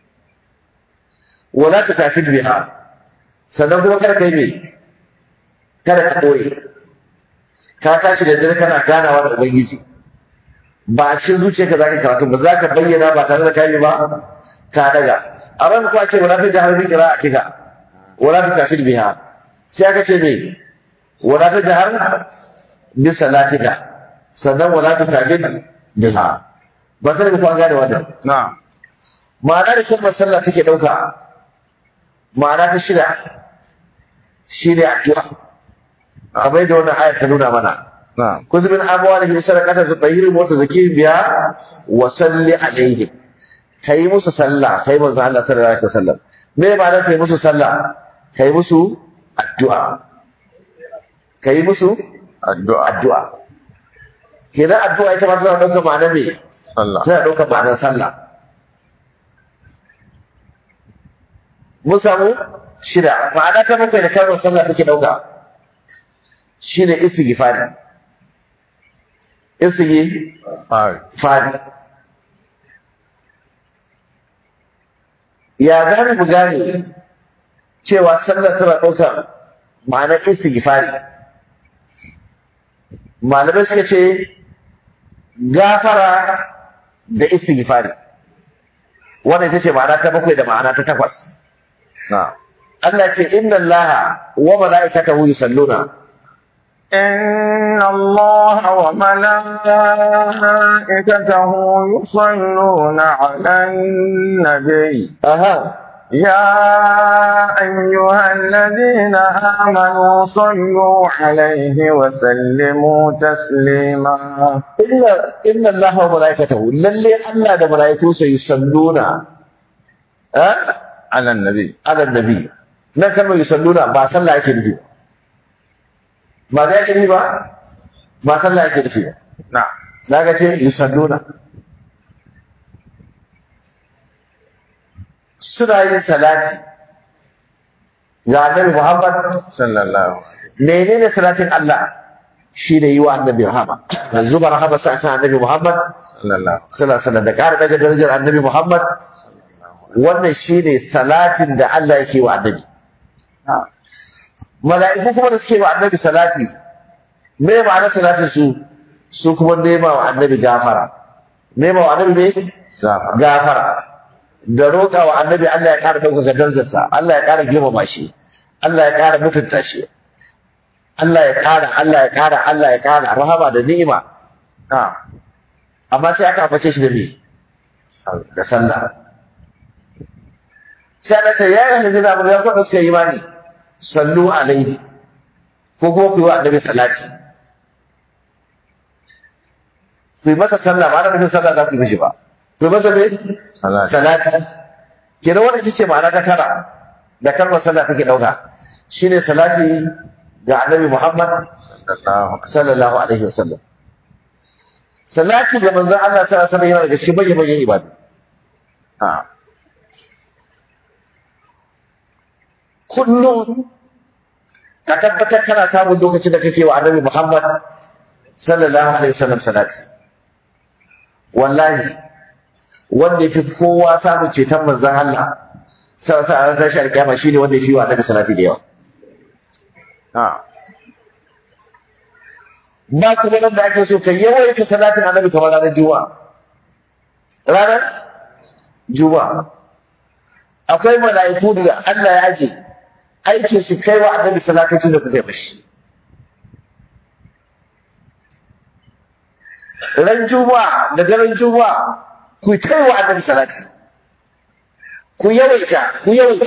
wala tukashid biha sannan kuma kada ka yi me kada ka ɓoye ka tashi da dare kana ganawa da ubangiji ba a cikin zuciyarka za ka karatu ba za ka bayyana ba tare da kayi ba ka daga a ran kuwa ce wala ta jahar bi kira a kika wala ta kafir biha sai aka ce me wala ta jahar bi salatika sannan wala ta kafir biha ba sai ku an gane wannan نعم ma'ana da kalmar sallah take ɗauka ma'ana ta shida shi ne addu'a kamar yadda wannan ayat ta nuna mana نعم خذ من أموالهم صدقة تطهيرهم وتزكيهم بها وصل عليهم kai musu sallah kai manzo Allah sallallahu alaihi wasallam me ma'ana kai musu sallah kai musu addu'a kai musu الدعاء addu'a kenan addu'a ita ma tana ɗaukar ma'anar me صلى tana ɗaukar ma'anar sallah mun samu shida ma'ana ta bakwai da kalmar sallah take ɗauka shine istighfari istighfari هاي ya gane mu gane cewa sallar tana ɗaukar ma'anar istighfari malamai suka ce gafara da istighfari wannan ita ce ma'ana ta bakwai da ma'ana ta takwas na'am Allah ce inna Allah wa mala'ikatahu yusalluna إن الله وملائكته يصلون على النبي aha يا أيها الذين آمنوا صلوا عليه وسلموا تسليما inna inna Allah wa mala'ikatahu lalle Allah da mala'ikunsa yusalluna eh على النبي ala nabi nan kalmar yusalluna ba sallah yake nufi ba da yake nufi ba ba sallah yake nufi ba نعم naga ce yusalluna suna yin salati ga annabi Muhammad صلى الله عليه وسلم menene salatin Allah shi ne yi wa annabi rahama yanzu ba rahama sa kan annabi Muhammad صلى الله عليه sallallahu alaihi wasallam da ƙara daga darajar annabi Muhammad wannan shine salatin da Allah yake wa annabi نعم mala'iku kuma da suke wa annabi salati me ma'anar salatin su su kuma nema wa annabi gafara nema wa annabi me سافر gafara da roƙa wa annabi Allah ya ƙara ɗaukaka darajarsa Allah ya ƙara girmama shi Allah ya ƙara mutunta shi Allah ya ƙara Allah ya ƙara Allah ya ƙara rahama da ni'ima نعم amma sai aka ambace shi da me da sallah sai Allah ta yayin hijira mun ya kwada suka yi imani sallu alaihi ko kuma ku yi wa annabi salati ku yi masa sallah ba da nufin sallah za ku yi mishi ba ku yi masa me صلاة salati kenan wannan ita ce ma'ana ta tara da kalmar sallah take dauka shine salati ga annabi Muhammad صلى الله عليه sallallahu alaihi wasallam salati ga manzon Allah sallallahu alaihi wasallam yana daga cikin manyan manyan ibadu نعم kullum ka tabbatar kana samun lokacin da kake wa annabi Muhammad sallallahu alaihi wasallam salati wallahi wanda yafi kowa samun ceton manzon Allah sallallahu alaihi wasallam tashi alkiyama shine wanda yafi wa annabi salati da yawa نعم ba kuma nan da ake so kai yawaita salatin annabi kamar ranar juma'a ranar juma'a akwai mala'iku da Allah ya aje aikin su kai wa annabi salatocin da kuka yi mashi ran juma'a da daren juma'a ku kai wa annabi salati ku yawaita ku yawaita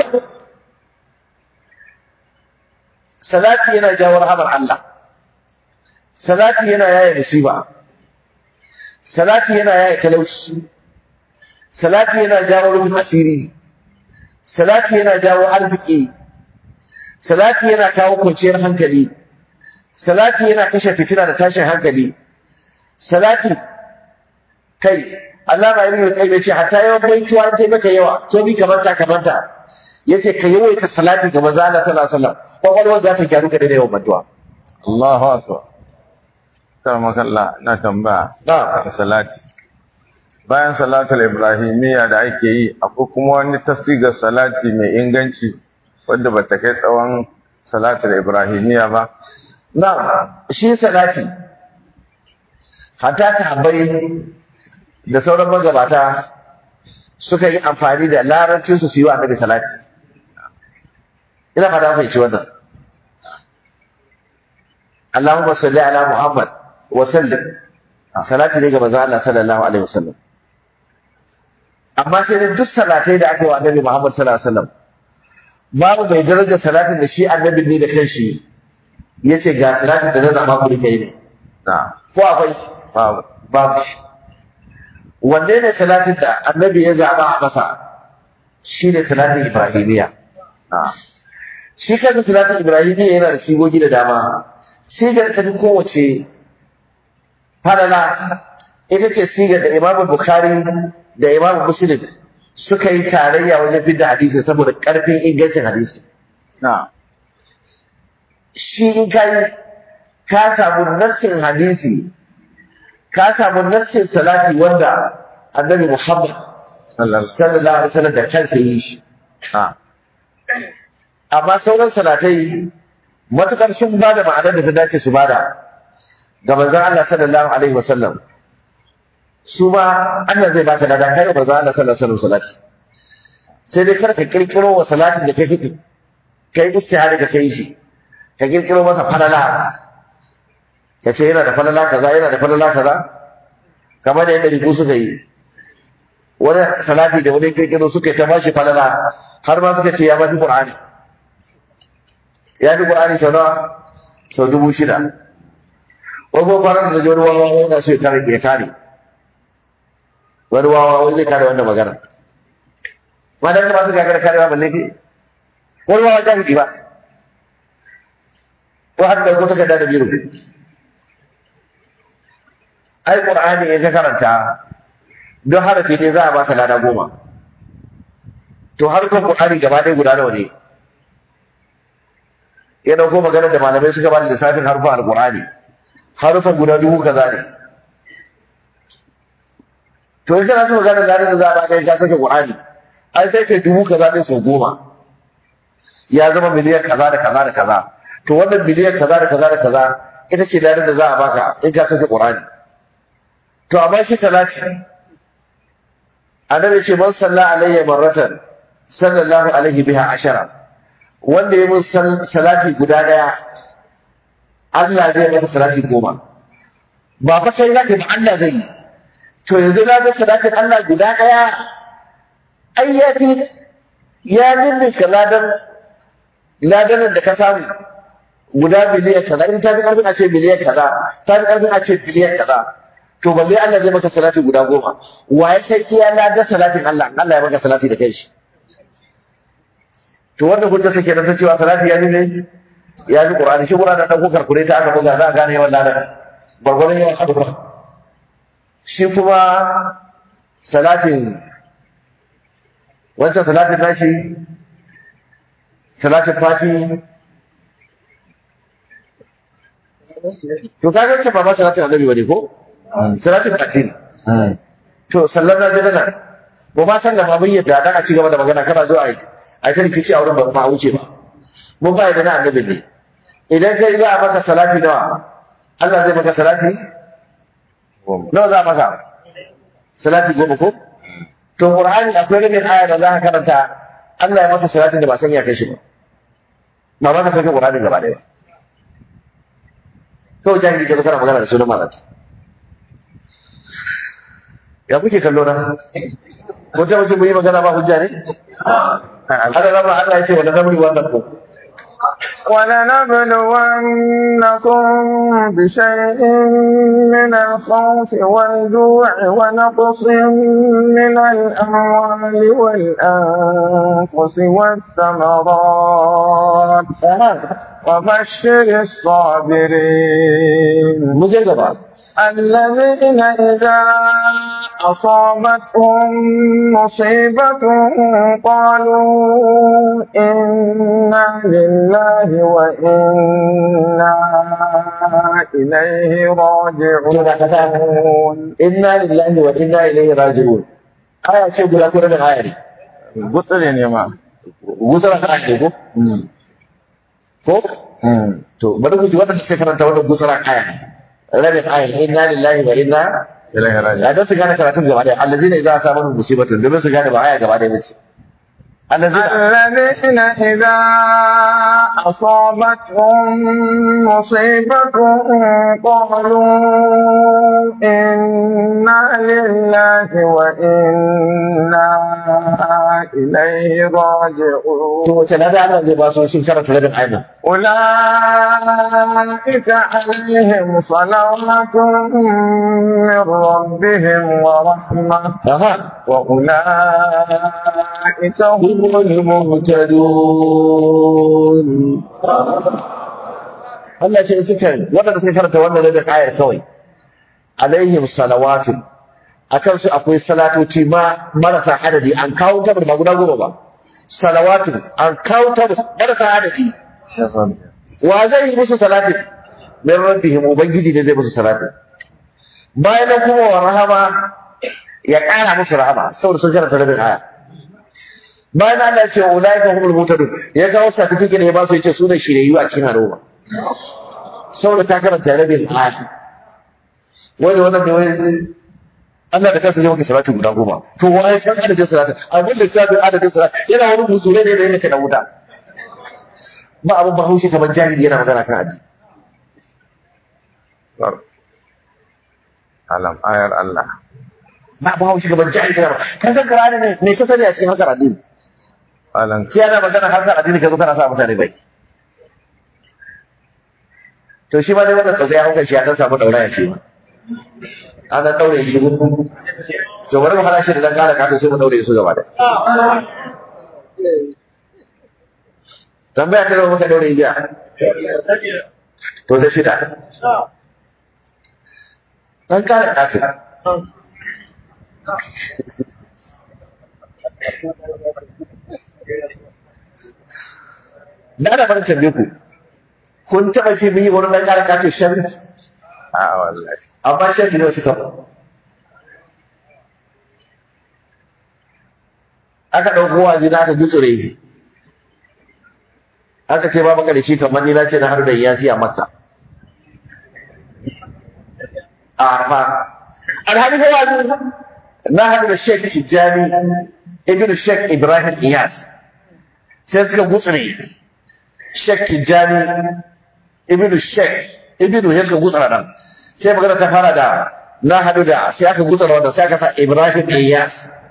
salati yana jawo rahamar Allah salati yana yaya musiba salati yana yaya talauci salati yana jawo rufin asiri salati yana jawo arziki salati yana kawo kwanciyar hankali salati yana kashe fitina da tashin hankali salati kai Allah ba ibn qayyim yace hatta yawan baituwa an tai maka yawa to bi kamanta kamanta yace ka yawaita salati ga manzo Allah sallallahu alaihi wasallam kwakwalwar za ta gyaru ka da yawan addu'a Allahu akbar karamaka Allah na tambaya na'am da salati bayan salatul ibrahimiyya da ake yi akwai kuma wani tasigar salati mai inganci wanda bata kai tsawon salatul ibrahimiyya ba Na'am, shi salati hatta sahabbai da sauran magabata suka yi amfani da larabcin su su yi wa annabi salati. Ina fata fahimci wannan. Allahumma salli ala Muhammad wa sallim. Salati ne ga manzon Allah sallallahu alaihi wasallam. Amma sai dai duk salatai da aka yi wa annabi Muhammad sallallahu alaihi wasallam babu mai darajar salatin da shi annabin ne da kanshi ya ce ga salatin da na zama ku rike ne na ko akwai babu babu shi wanne ne salatin da annabi ya zaba a masa shi ne salatin ibrahimiya na shi kansa salatin ibrahimiya yana da sigogi da dama sigar ta fi kowace falala ita ce sigar da imamu bukhari da imamu muslim suka yi tarayya wajen fidda hadisi saboda karfin ingancin hadisi na shi in ka yi ka samu nassin hadisi ka samu nassin salati wanda annabi Muhammad sallallahu sallallahu alaihi wasallam da kansa yi shi na amma sauran salatai matukar sun ba da ma'anar da ta dace su bada ga manzon Allah sallallahu alaihi wasallam su ma Allah zai baka lada kai manzon Allah sallallahu alaihi wasallam salati sai dai kar ka kirkiro wa salatin da kai kike kai istihari da kai shi ka kirkiro masa falala ka ce yana da falala kaza yana da falala kaza kamar da yadda riku suka yi wani salati da wani kirkiro suka ta bashi falala har ma suka ce ya mafi qur'ani ya fi qur'ani sau nawa sau dubu shida wani kuma farar da wani wawa yana so ya kare ya kare wani wawa wani zai kare wannan magana ma da ba su gagara karewa balle ke wani wawa jahili ba ko har da ko takarda da biro ai qur'ani in ka karanta don harafi ne za a baka lada goma to harkar qur'ani gaba ɗaya guda nawa ne ya dauko maganar da malamai suka ba da lissafin harfin alqur'ani harfan guda dubu kaza ne to in kana so maganar ladan da za a baka ka sake qur'ani ai sai kai dubu kaza ɗin sau goma ya zama miliyan kaza da kaza da kaza to wannan miliyan kaza da kaza da kaza ita ce ladan da za a baka in ka sake qur'ani to amma shi salati annabi ce man salla alayya marratan sallallahu alaihi biha ashara wanda ya mun salati guda daya Allah zai masa salati goma ba fa sai zaka ba Allah zai yi to yanzu na ga salatin Allah guda daya ai ya fi ya ninne ka ladan ladan da ka samu guda biliyan kaza in ta fi karfin a ce biliyan kaza ta fi karfin a ce biliyan kaza to balle Allah zai maka salati guda goma wa ya sai iya ladan salatin Allah Allah ya maka salati da kai shi to wannan hujja take da ta cewa salati ya ne ya ji Qur'ani shi Qur'ani dan ko karkure ta aka buga za a gane yawan ladan gwargwadon yawan hadura shi kuma salatin wancan salatin nashi salatin fati to kaga wancan ba ma salatin annabi bane ko salatin fati ne to sallar na jira nan ba ma san da ma mun yadda dan a ci gaba da magana kana zo a yi a ta rikici a wurin ba ma wuce ba mun ba da na annabi ne idan kai za a maka salati nawa Allah zai maka salati nawa za a maka salati goma ko to qur'ani akwai rabin aya da za ka karanta Allah ya maka salatin da ba san ya kai shi ba ba ba ka sauke qur'ani gaba daya kawai jahili ka zo kana magana da sunan malata ya kuke kallo na ko ta wace mu yi magana ba hujja ne Allah rama Allah ya ce wala namri wannan ko ولنبلونكم بشيء من الخوف والجوع ونقص من الأموال والأنفس والثمرات وبشر الصابرين مجرد الذين إذا أصابتهم مصيبة قالوا إنا لله وإنا إليه راجعون inna lillahi wa inna ilaihi raji'un aya ce guda ko da aya ne gutsire ne ma gusara ka ne ko ko to bari ku ji wannan sai karanta wannan gusara aya ne rabin aya inna lillahi wa inna ilaihi raji ya da su gane karatun gaba daya allazina idza asabahum musibatun domin su gane ba aya gaba daya bace allazina الذين إذا أصابتهم مصيبة قالوا إنا لله وإنا إليه to راجعون wace na da Allah zai ba su shin karanta rabin aya nan أولئك عليهم صلوات من ربهم ورحمة aha وأولئك هم المهتدون Allah ce suka waɗanda suka karanta wannan rabin ayar kawai alaihim salawatu akan su akwai salatoci ma marasa adadi an kawo ta ba guda goma ba salawatu an kawo ta marasa adadi wa zai yi musu salati min rabbihim ubangiji ne zai musu salati bayan nan kuma wa rahama ya ƙara musu rahama saboda sun karanta rabin aya bayan Allah ya ce wa ulaika humul mutadun ya kawo certificate ya ba su yace su ne shiriyu a cikin al'umma saboda ta karanta rabin aya wani wannan ne wai Allah da kansa zai maka salatu guda goma to wai san adadin salatu abin da sabin adadin salatu yana wani buzure ne da yake da wuta ba abin bahaushe kamar jahili yana magana kan addini alam ayar Allah ba bahaushe kamar jahili yana kan san karani ne me ka sani a cikin harkar addini alam sai ana magana harkar addini ka zo kana sa mutane bai to shi ma dai wannan sosai ya hauka shi ya dan samu dauraya shi ma an dan daure shi to bari mu hana shi da dan kara kato sai mu daure su gaba da tambaya ta nawa muka daure jiya to ta shida dan kara kato na da farin tambaye ku kun taɓa ce mun yi wani dan kara kato shan a wallahi amma shan ne suka aka ɗauko waje na aka gutsure aka ce ba maka da shi kamar ni na ce na har da yasi a masa a fa alhali ko waje na haɗu da Sheikh Tijjani ibn Sheikh Ibrahim Iyas sai suka gutsure Sheikh Tijjani ibn Sheikh ibn ya suka gutsura nan sai magana ta fara da na haɗu da sai aka gutsura wanda sai aka sa Ibrahim Iyas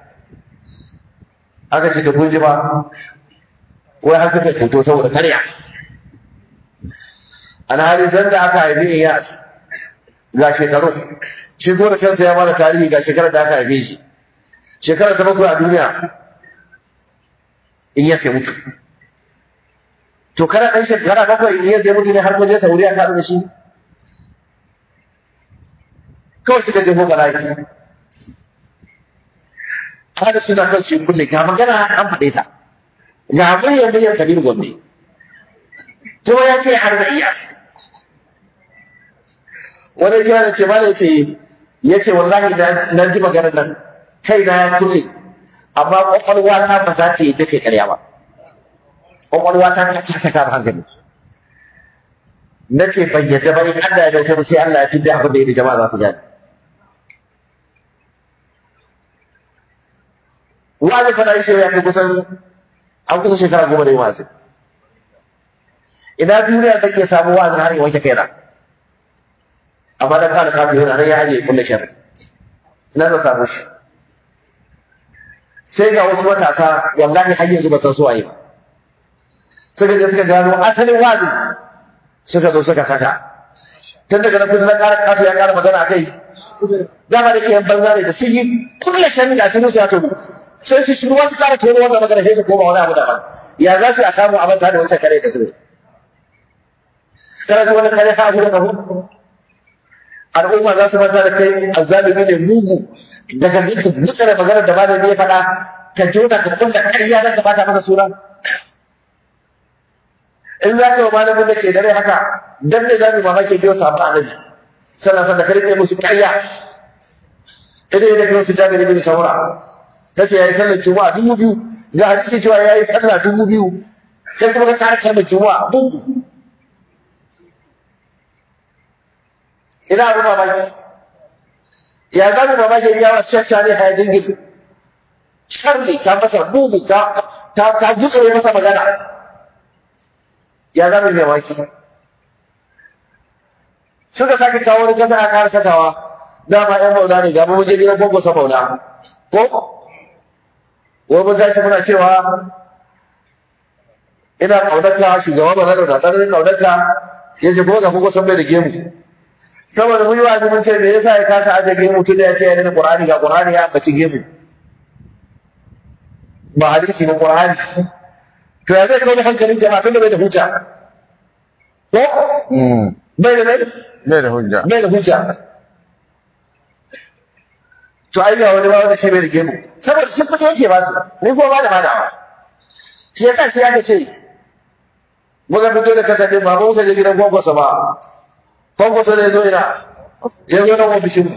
aka ce da kun ji ba wai har suka fito saboda karya alhali zan da aka haifi Iyas ga shekaru shi ko da kansa ya bada tarihi ga shekarar da aka haife shi shekarar ta bakwai a duniya Iyas ya mutu to kana ɗan shekara bakwai Iyas ya mutu ne har kun je Saudiya ka da shi kawai suka je ko bala'i hada suna kan shi kulle ga magana an faɗe ta ga muryar muryar kabir gombe kuma ya ce har da iya wani kira da ce ma da ce ya ce wallahi na ji maganar nan kai na ya kulle amma kwakwalwa ta ba za ta yi dafe karya ba kwakwalwa ta ta ta kama hankali na ce ban yadda ba in Allah ya dauke mu sai Allah ya fidda abin da ya da jama'a za su gane wani fana shi ya kai kusan an kusa shekara goma da yi wazi ina duniya take samu wazin har yi wanke kaina amma dan kana kafin yana nan ya aje kulle sharri ina zan samu shi sai ga wasu matasa wallahi har yanzu ba san su waye ba suka je suka gano asalin wazin suka zo suka saka tun daga nan kusa na ƙara kafin ya ƙara magana a kai dama da ke banza ne da sun yi kulle sharri da sun su ya tobi sai su shiru wasu kara tono wannan magana sai su koma wani abu daban ya za su a samu abin da wancan kare da su kana ji wani kare ha gudu kafu al'umma za su manta da kai azzalimi ne mugu daga nake mutsara magana da malami ya faɗa ka jona ka kulla ƙarya don ka bata masa suna in za ka yi malamin da ke dare haka dan ne za mu mamaki biyo samu annabi sannan sannan ka rike musu ƙarya idan ya daga wasu jami'in bin saura ta ce ya yi sallar juma'a dubu biyu ga hadisi cewa ya yi sallah dubu biyu kai kuma ka kara sallar juma'a dubu ina abu mamaki ya za mu mamaki ya wa shasha ne haya dingin sharri ta masa bugu ta ta ta gutsure masa magana ya za mu mamaki suka sake kawo wani kasa a kara sakawa dama yan maula ne ga mu je gidan gwangwasa maula ko wai mun tashi muna cewa ina kaunarka shugaba ba na da tsananin kaunarka ya ce kuma ga kuka san bai da gemu saboda mun yi wa mun ce me yasa ya kasa aje gemu tun da ya ce ya da qur'ani ga qur'ani ya baci gemu ba hadisi ba qur'ani to ya zai kawo hankalin jama'a tun da bai da hujja ko bai da bai bai da hujja bai da hujja to ai ga wani ba wanda ce bai da gemu saboda shi fito yake ba su ni ko ba da ba da shi yasa shi aka ce muka fito da kasa din ba muka je gidan gwangwasa ba gwangwasa ne zo ina ya zo nan ofishin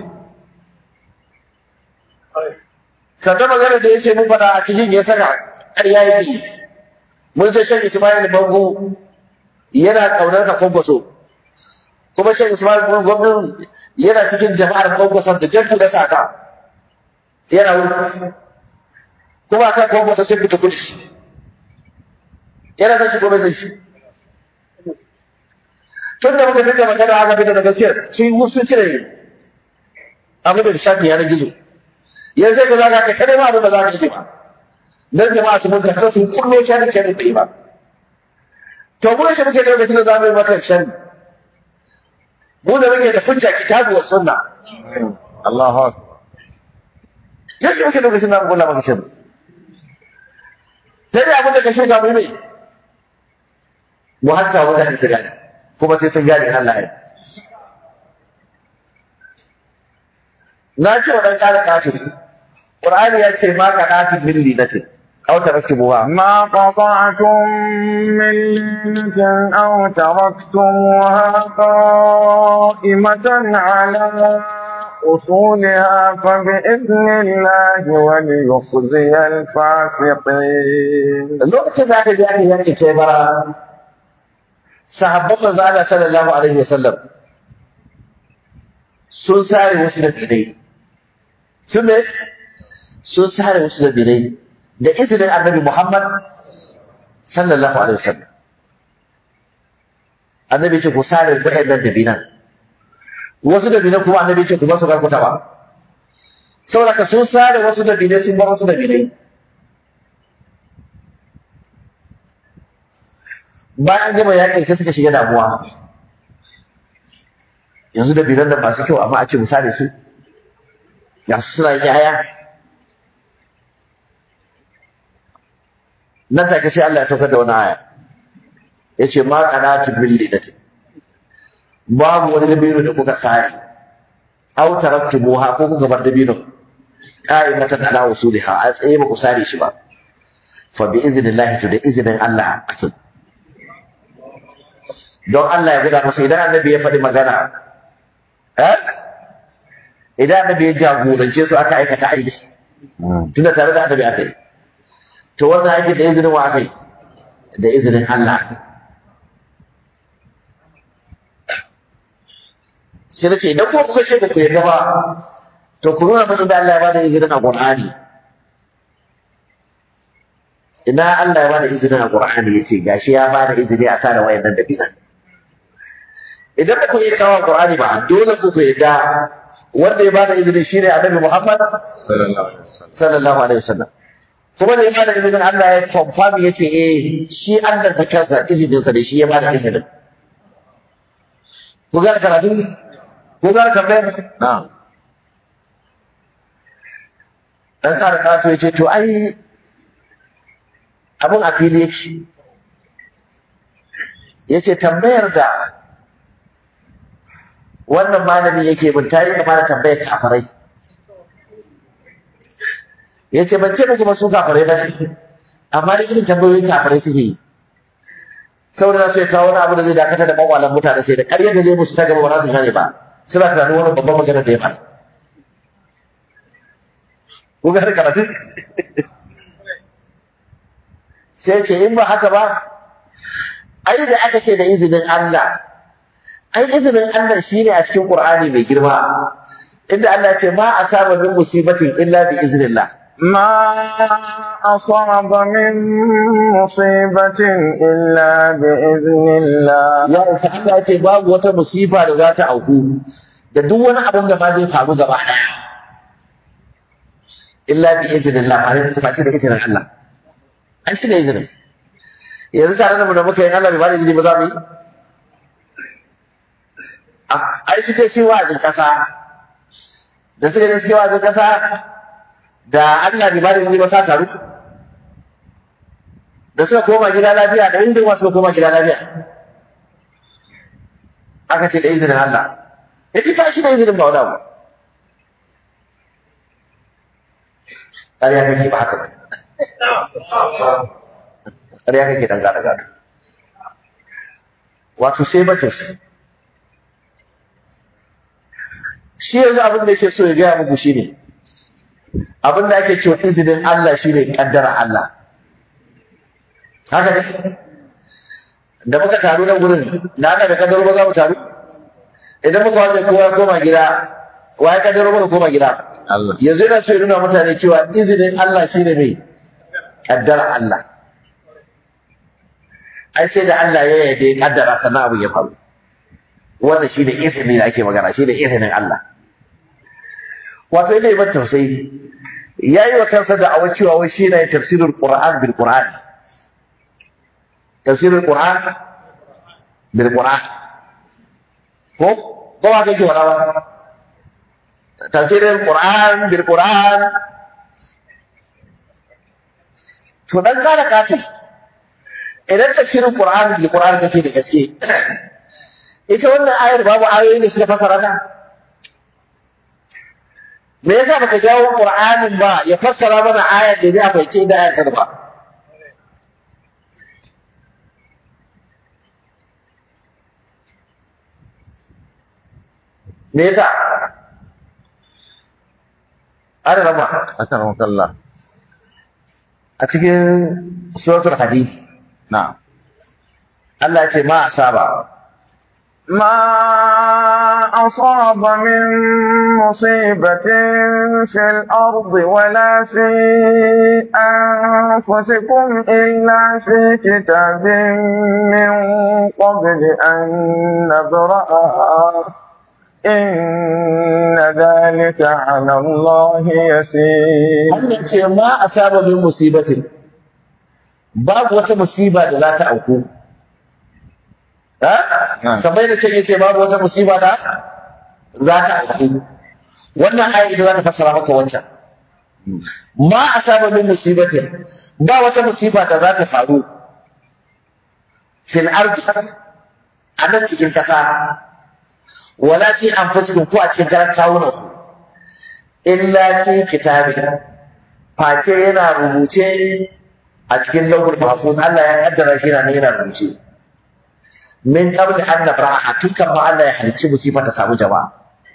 sannan magana da ya ce mun faɗa a cikin ya saka ƙarya yake mun ce shan ismail bango yana ƙaunar ka gwangwaso kuma shan ismail gwamnan yana cikin jama'ar kwankwason da jan da saka yana wuri kuma kan kwankwason sun fita kudi yana zai shi gobe zai shi tun da muka dinga magana haka fita da gaskiyar sun yi sun cire abu da shafi yanar gizo yanzu sai ka zaga ka kare ma abin da za ka ce ba dan jama'a su mun karɓar su kullo shari shari bai ba to mu shi muke da lokacin da za mu yi maka shari mu da muke da hujja kitabu wa sunna Allahu akbar yaushe muke lokacin da mu kula maka shari sai dai abin da ka shuka mu mai mu haska mutane su gane kuma sai sun gane Allah ya na ce wa dan kare kafiri Qur'ani ya ce ma qanatin min linatin aw taraktubuha ما قطعتم من لينة أو تركتموها قائمة على أصولها فبإذن الله وليخزي الفاسقين lokacin da aka je aka yanke kai bara sahabban manzo Allah sallallahu alaihi wasallam sun sare wasu da bidai sun ne sun sare wasu da bidai da izinin annabi Muhammad sallallahu alaihi wasallam annabi ce ku sare waɗannan da binan wasu da binan kuma annabi ce ku ba su karkuta ba saboda ka sun sare wasu da bidai sun bar wasu da bidai bayan gama yakin sai suka shiga damuwa yanzu da biran da masu kyau amma a ce misali su ya su suna yin yaya nan take sai Allah ya saukar da wani aya ya ce ma qanatu bil lidati babu wani dabino da kuka sare aw taraktumuha ko kuka bar dabino qa'imatan ala usuliha a tsaye ba ku sare shi ba fa bi iznillahi to da iznin Allah akin don Allah ya gida musu idan annabi ya faɗi magana eh idan annabi ya jagorance su aka aikata aiki tunda tare da annabi aka yi to wannan aiki da izinin wa aka yi da izinin Allah sai nace idan kuma kuka ce ba ku yarda ba to ku nuna mun da Allah ya bada izinin a Qur'ani ina Allah ya bada izinin a Qur'ani yace gashi ya bada izini a sa da wayannan da binan idan ba ku yi kawo Qur'ani ba dole ku ku yadda wanda ya bada izini shine Annabi Muhammad sallallahu alaihi wasallam sallallahu alaihi wasallam kuma da ya bada izinin Allah ya confirm yace eh shi Allah ta kansa izinin sa da shi ya bada izinin ku ga karatu ku ga kamar na'am dan kare kato yace to ai abin a fili yake yace tambayar da wannan malami yake bin ta yi kama da tambayar kafirai ya ce ban ce muku ba su kafirai ba ne amma da irin tambayoyin kafirai suke yi saboda su ya kawo wani abu da zai dakata da makwalan mutane sai da ƙaryar da zai musu ta gaba ba za su gane ba suna tunanin wani babban magana da ya faɗa ko ga karatu sai ce in ba haka ba ai da aka ce da izinin Allah ai izinin Allah shine a cikin Qur'ani mai girma inda Allah ya ce ma asaba min musibatin illa bi iznillah ما أصاب من مصيبة إلا بإذن الله ya isa Allah ya ce babu wata musiba da za ta auku da duk wani abin da ma zai faru gaba daya illa bi iznillah ba ne ta da izinin Allah ai shi ne izinin yanzu tare da mu da muka yi Allah bai ba da izini ba za mu yi Ah, ai suke shi wa'azin kasa da suka je suke wa'azin kasa da Allah bai ba da izini ba sa taru da suka koma gida lafiya da inda suka koma gida lafiya aka ce da izinin Allah ya ce tashi da izinin ba wani abu ƙarya kake ba haka ba ƙarya kake dan gada gada wato sai bacin sai shi yanzu abin da yake so ya gaya muku shi ne abin da ake cewa izinin Allah shi ne ƙaddara Allah haka ne da muka taru nan gurin na ana da kaddaro ba za mu taru idan muka wajen kowa ya koma gida wa ya kaddaro mana koma gida Allah yanzu yana so ya nuna mutane cewa izinin Allah shi ne mai kaddara Allah ai sai da Allah ya yarda ya kaddara sannan abu ya faru wannan shi ne izini da ake magana shi ne izinin Allah wato ina yi ban tausayi ya yi wa kansa da awa cewa wai shi ne tafsirul Qur'an bil Qur'an tafsirul Qur'an bil Qur'an ko ko ba kake wada ba tafsirul Qur'an bil Qur'an to dan kara katin idan tafsirul Qur'an bil Qur'an kake da gaske ita wannan ayar babu ayoyi ne suka fasara ta me yasa baka jawo Qur'anin ba ya fassara mana ayar da zai fahimci da ayar ta ba me yasa ana rama akan wakalla a cikin suratul hadid na'am Allah ya ce ma asaba ما أصاب من مصيبة في الأرض ولا في أنفسكم إلا في كتاب من قبل أن نبرأها إن ذلك على الله يسير Allah ce ma asaba min musibatin babu wata musiba da za ta auku ha Na'am. kamar da can yace babu wata musiba da za ta auku wannan ayi da za ta fassara maka wancan ma asaba min musibatin ba wata musiba da za ta faru fil ardi a nan cikin kasa wala fi anfusikum ko a cikin karan kawunan ku illa fi kitabin face yana rubuce a cikin lauhul mahfuz Allah ya kaddara shi yana yana rubuce min qabl an nabraha tun kan ma Allah ya halicci musifa ta samu jama'a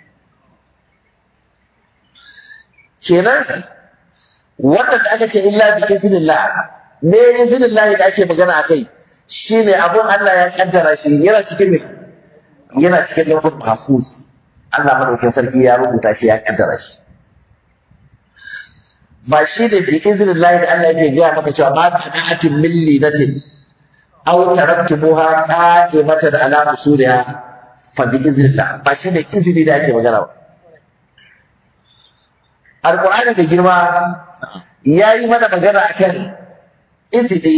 kenan wannan da aka ce illa bi iznillah me iznillah da ake magana akai shine abun Allah ya kaddara shi yana cikin me yana cikin lauhul mahfuz Allah madaukakin sarki ya rubuta shi ya kaddara shi ba shi ne bi izinin lahi da Allah yake gaya maka cewa ma ta na'atin min linatin aw taraktumuha qa'imatan ala usuliha fa bi iznillah ba shi ne izini da ake magana ba alqur'ani da girma yayi mana magana akan izini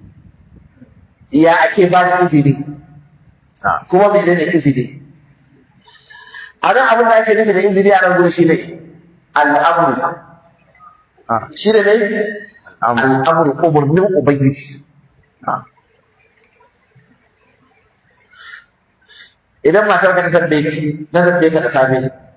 ya ake ba da izini na'am kuma menene izini a nan abin da ake nufi da izini a nan gudu shi ne al'amru ah shi ne ne al'amru al'amru umarnin ubangiji na'am idan matar ka ta tambaye ki na tambaye ka da safe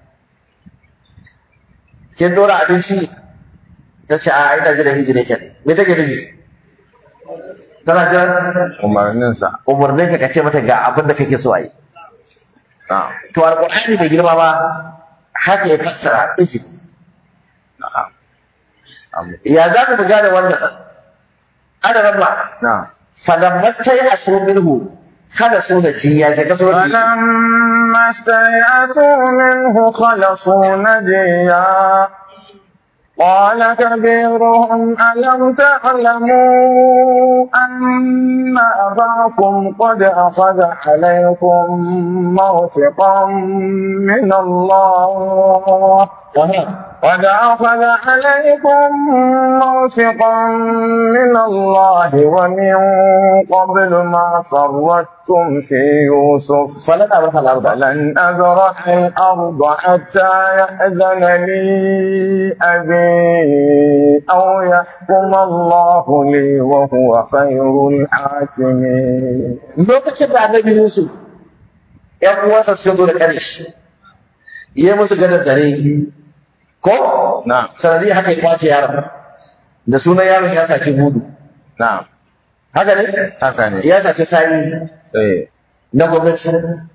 kin dora abinci ta ce a ina jira izini ke me take nufi tana jira umarninsa umarnin ka ka ce mata ga abin da kake so a yi na'am to alqur'ani bai girma ba haka ya fassara izini na'am Am- ya za mu gane wannan ana rabba na'am falamma stay'asu minhu khalasu najiya daga sauran فلما استيأسوا منه خلصوا نجيا قال كبيرهم ألم تعلموا أن أباكم قد أخذ عليكم موثقا من الله قد أخذ عليكم موثقا من الله ومن قبل ما فرطتم في يوسف falan abraha al-arba فلن أبرح الأرض حتى يأذن لي أبي أو يحكم الله لي وهو خير الحاكمين lokacin da annabi Yusuf ‘yan uwansa suka zo da ƙarish, yi musu gadar dare, ko? na'am Sanadi haka ya kwace yaron, da sunan yaron ya sace gudu. na'am Haka ne? haka ne Ya sace sani eh na gwamnati.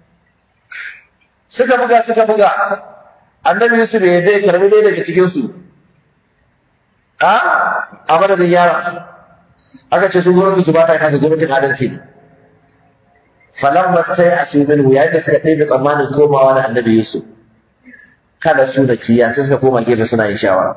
Suka buga suka buga, annabi Yusuf ya dai karbi ɗaya daga cikinsu. A? A madadin yaron. Aka ce su gwamnati su ba ta kasa gwamnatin adalci. falamma sai a su minhu yayin da suka ɗebe tsammanin komawa na annabi Yusuf kada su da kiya sai suka koma gefe suna yin shawara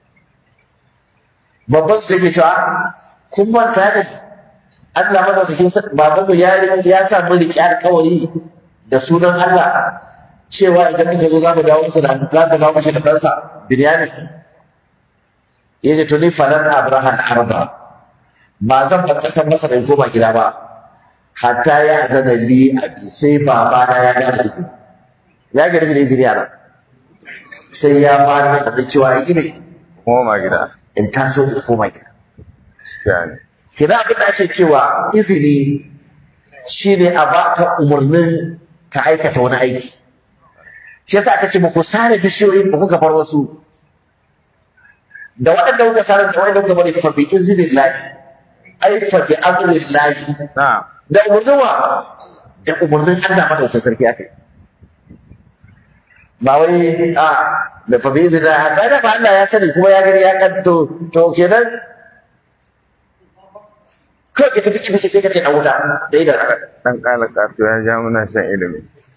babban su yake cewa kun manta da Allah madaukakin baban mu ya ya sa mun riƙe alƙawari da sunan Allah cewa idan muka zo za mu dawo masa da za mu dawo masa da ɗansa Binyamin ya ce to ni falan Abraham arba ba zan bar ƙasar masa da koma gida ba hatta ya zana li abi sai baba na ya gane izini ya gane da izini a nan sai ya ba ni da cewa yi ne koma gida in taso in koma gida gaskiya ne kina abin da ake cewa izini shine a baka umarnin ka aikata wani aiki shi yasa aka ce ba ku sare bishiyoyin ba kuka bar wasu da waɗanda kuka sare da waɗanda kuka bari fa bi iznillahi ai fa bi amrillahi na da umarnin wa da umarnin Allah madaukakin sarki ake ba wai a da fa bi iznillahi ba da ba Allah ya sani kuma ya gani ya kanto to kenan kawai ka tafi ciki sai ka ce dan wuta da idan dan kala kato ya ja muna shan ilimi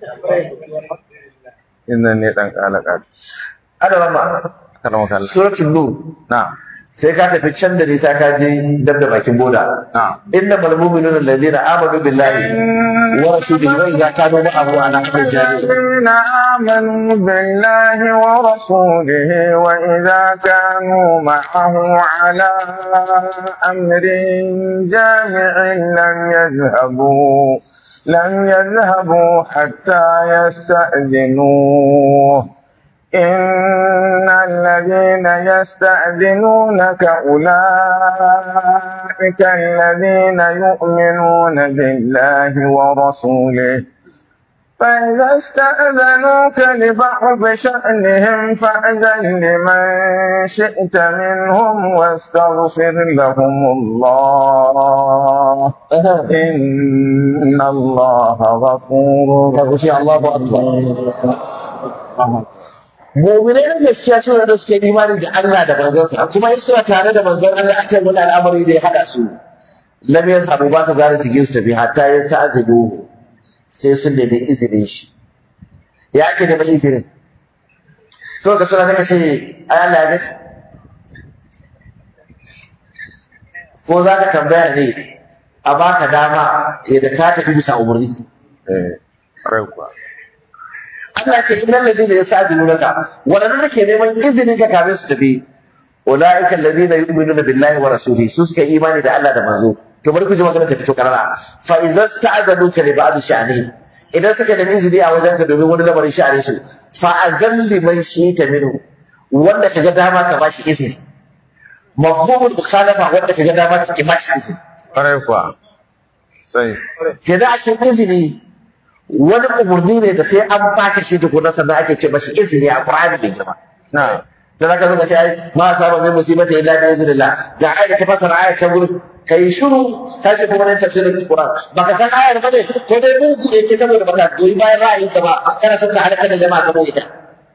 innan ne dan kala kato ana rama karama kallon suratul nur na sai ka tafi can da nisa ka je dab da bakin boda na inna mal mu'minuna alladhina amanu billahi wa rasulihi wa idza kanu ma'ahu ala amrin jami'in الذين آمنوا بالله ورسوله وإذا كانوا معه على أمر جامع لم يذهبوا لم يذهبوا حتى يستأذنوه إن الذين يستأذنونك أولئك الذين يؤمنون بالله ورسوله فإذا استأذنوك لبعض شأنهم فأذن لمن شئت منهم واستغفر لهم الله إن الله غفور ka kushi Allahu akbar mu'minai na gaskiya suna da suke imani da Allah da manzansa kuma in suna tare da manzon Allah akan wani al'amari da ya hada su lam yazhabu ba su gane cikin su tafi hatta ya sa'azidu sai sun nemi izinin shi ya ake neman izinin to ka suna daga ce ai Allah ya gani ko za ka tambaya ne a baka dama yadda ka tafi bisa umarni eh rai kuwa Allah ce innal ladina yasajidunaka wadannan da ke neman izinin ka kafin su tafi ulaika alladina yu'minuna billahi wa rasulihi su suka yi imani da Allah da manzo to bari ku ji magana ta fito karara fa idza sta'adanuka li ba'd sha'ani idan suka nemi izini a wajen ka domin wani lamarin sha'anin su fa azan liman shi'ta minhu wanda kaga dama ka bashi izini mafhumul mukhalafa wanda kaga dama ka ki bashi izini rai kuwa sai kenan a cikin izini wani umarni ne da sai an baka shi tukuna sannan ake ce mashi izini a Qur'ani da girma na da zaka zo ka ce ai ma saba min musibata illa bi idnillah ga ayat ta fasara ayat ta gurin kai shiru ta ce kuma nan tafsirin Qur'an baka san ayar ba ne ko dai mun kuɗe ke saboda baka goyi bayan ra'ayin ka ba kana son ka halaka da jama'a kamar ita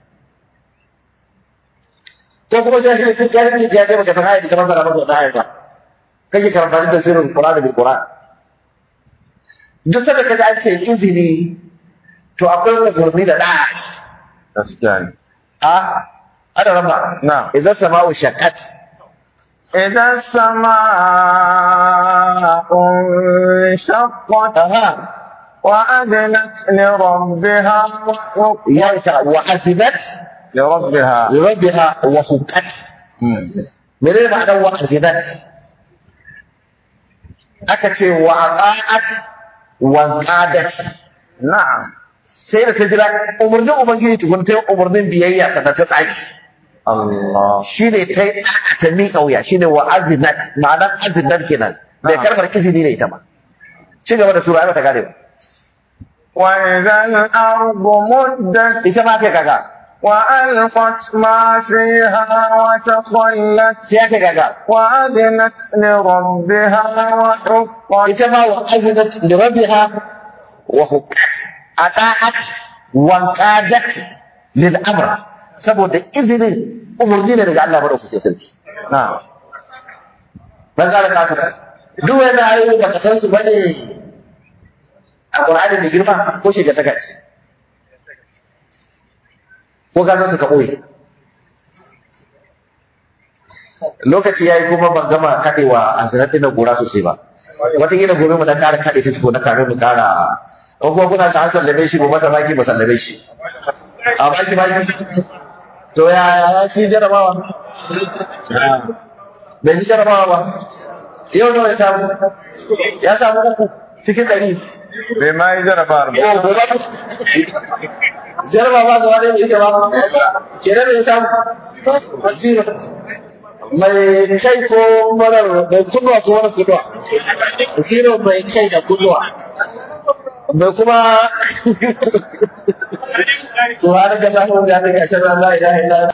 ko kuma sai shi duk gari ya ce baka san ayat ta fasara masa da ayar ba kake karanta da tafsirin Qur'an bil Qur'an duk sanda kaji an ce izini to akwai umarni da da'a gaskiya ne a ana rama na idan sama'u shaqqat إذا السماء انشقت aha وأذنت لربها وحقت ya isa wa azibat لربها li rabbiha wa huqqat Mm. menene ma'anar wa azibat aka ce wa aqa'at wa qadat نعم sai da ta jira umarnin ubangiji tukun ta yi umarnin biyayya sannan ta tsaki Allah shine ta yi ɗa'a ta miƙa wuya shine wa azinat ma'anar azinat kenan bai Na'am. karbar izini ne ita ba ci gaba da sura ai bata gane ba وإذا الأرض مدت ita ma kai kaga وألقت ما فيها وتخلت sai aka kaga وأذنت لربها وحقت ita ma wa azinat li rabbiha wa huqqat ata'at wa qadat lil amr saboda izinin umarni ne daga Allah madaukakin sarki na ban ga ka ta duk wani ayoyi baka san su bane a Qur'ani mai girma ko shiga ta kaci ko ka san su ka boye lokaci yayi kuma ban gama kadewa a zanatin da gora sosai ba wataƙila gobe mu dan ƙara kaɗe ta tuko na kare mu ƙara in kuma kuna ta sallame shi gobe ta baki ba sallame shi a baki baki to ya ya ci jarabawa bai ci jarabawa ba yau nawa ya samu ya samu uku cikin ɗari bai ma yi jarabawar ba yau gobe jarabawa gaba ɗaya bai ita ba kenan bai samu zero mai kai ko marar mai kunnuwa ko marar kunnuwa zero mai kai da kunnuwa mai kuma subhanaka allahumma wa bihamdika ashhadu an la ilaha illa anta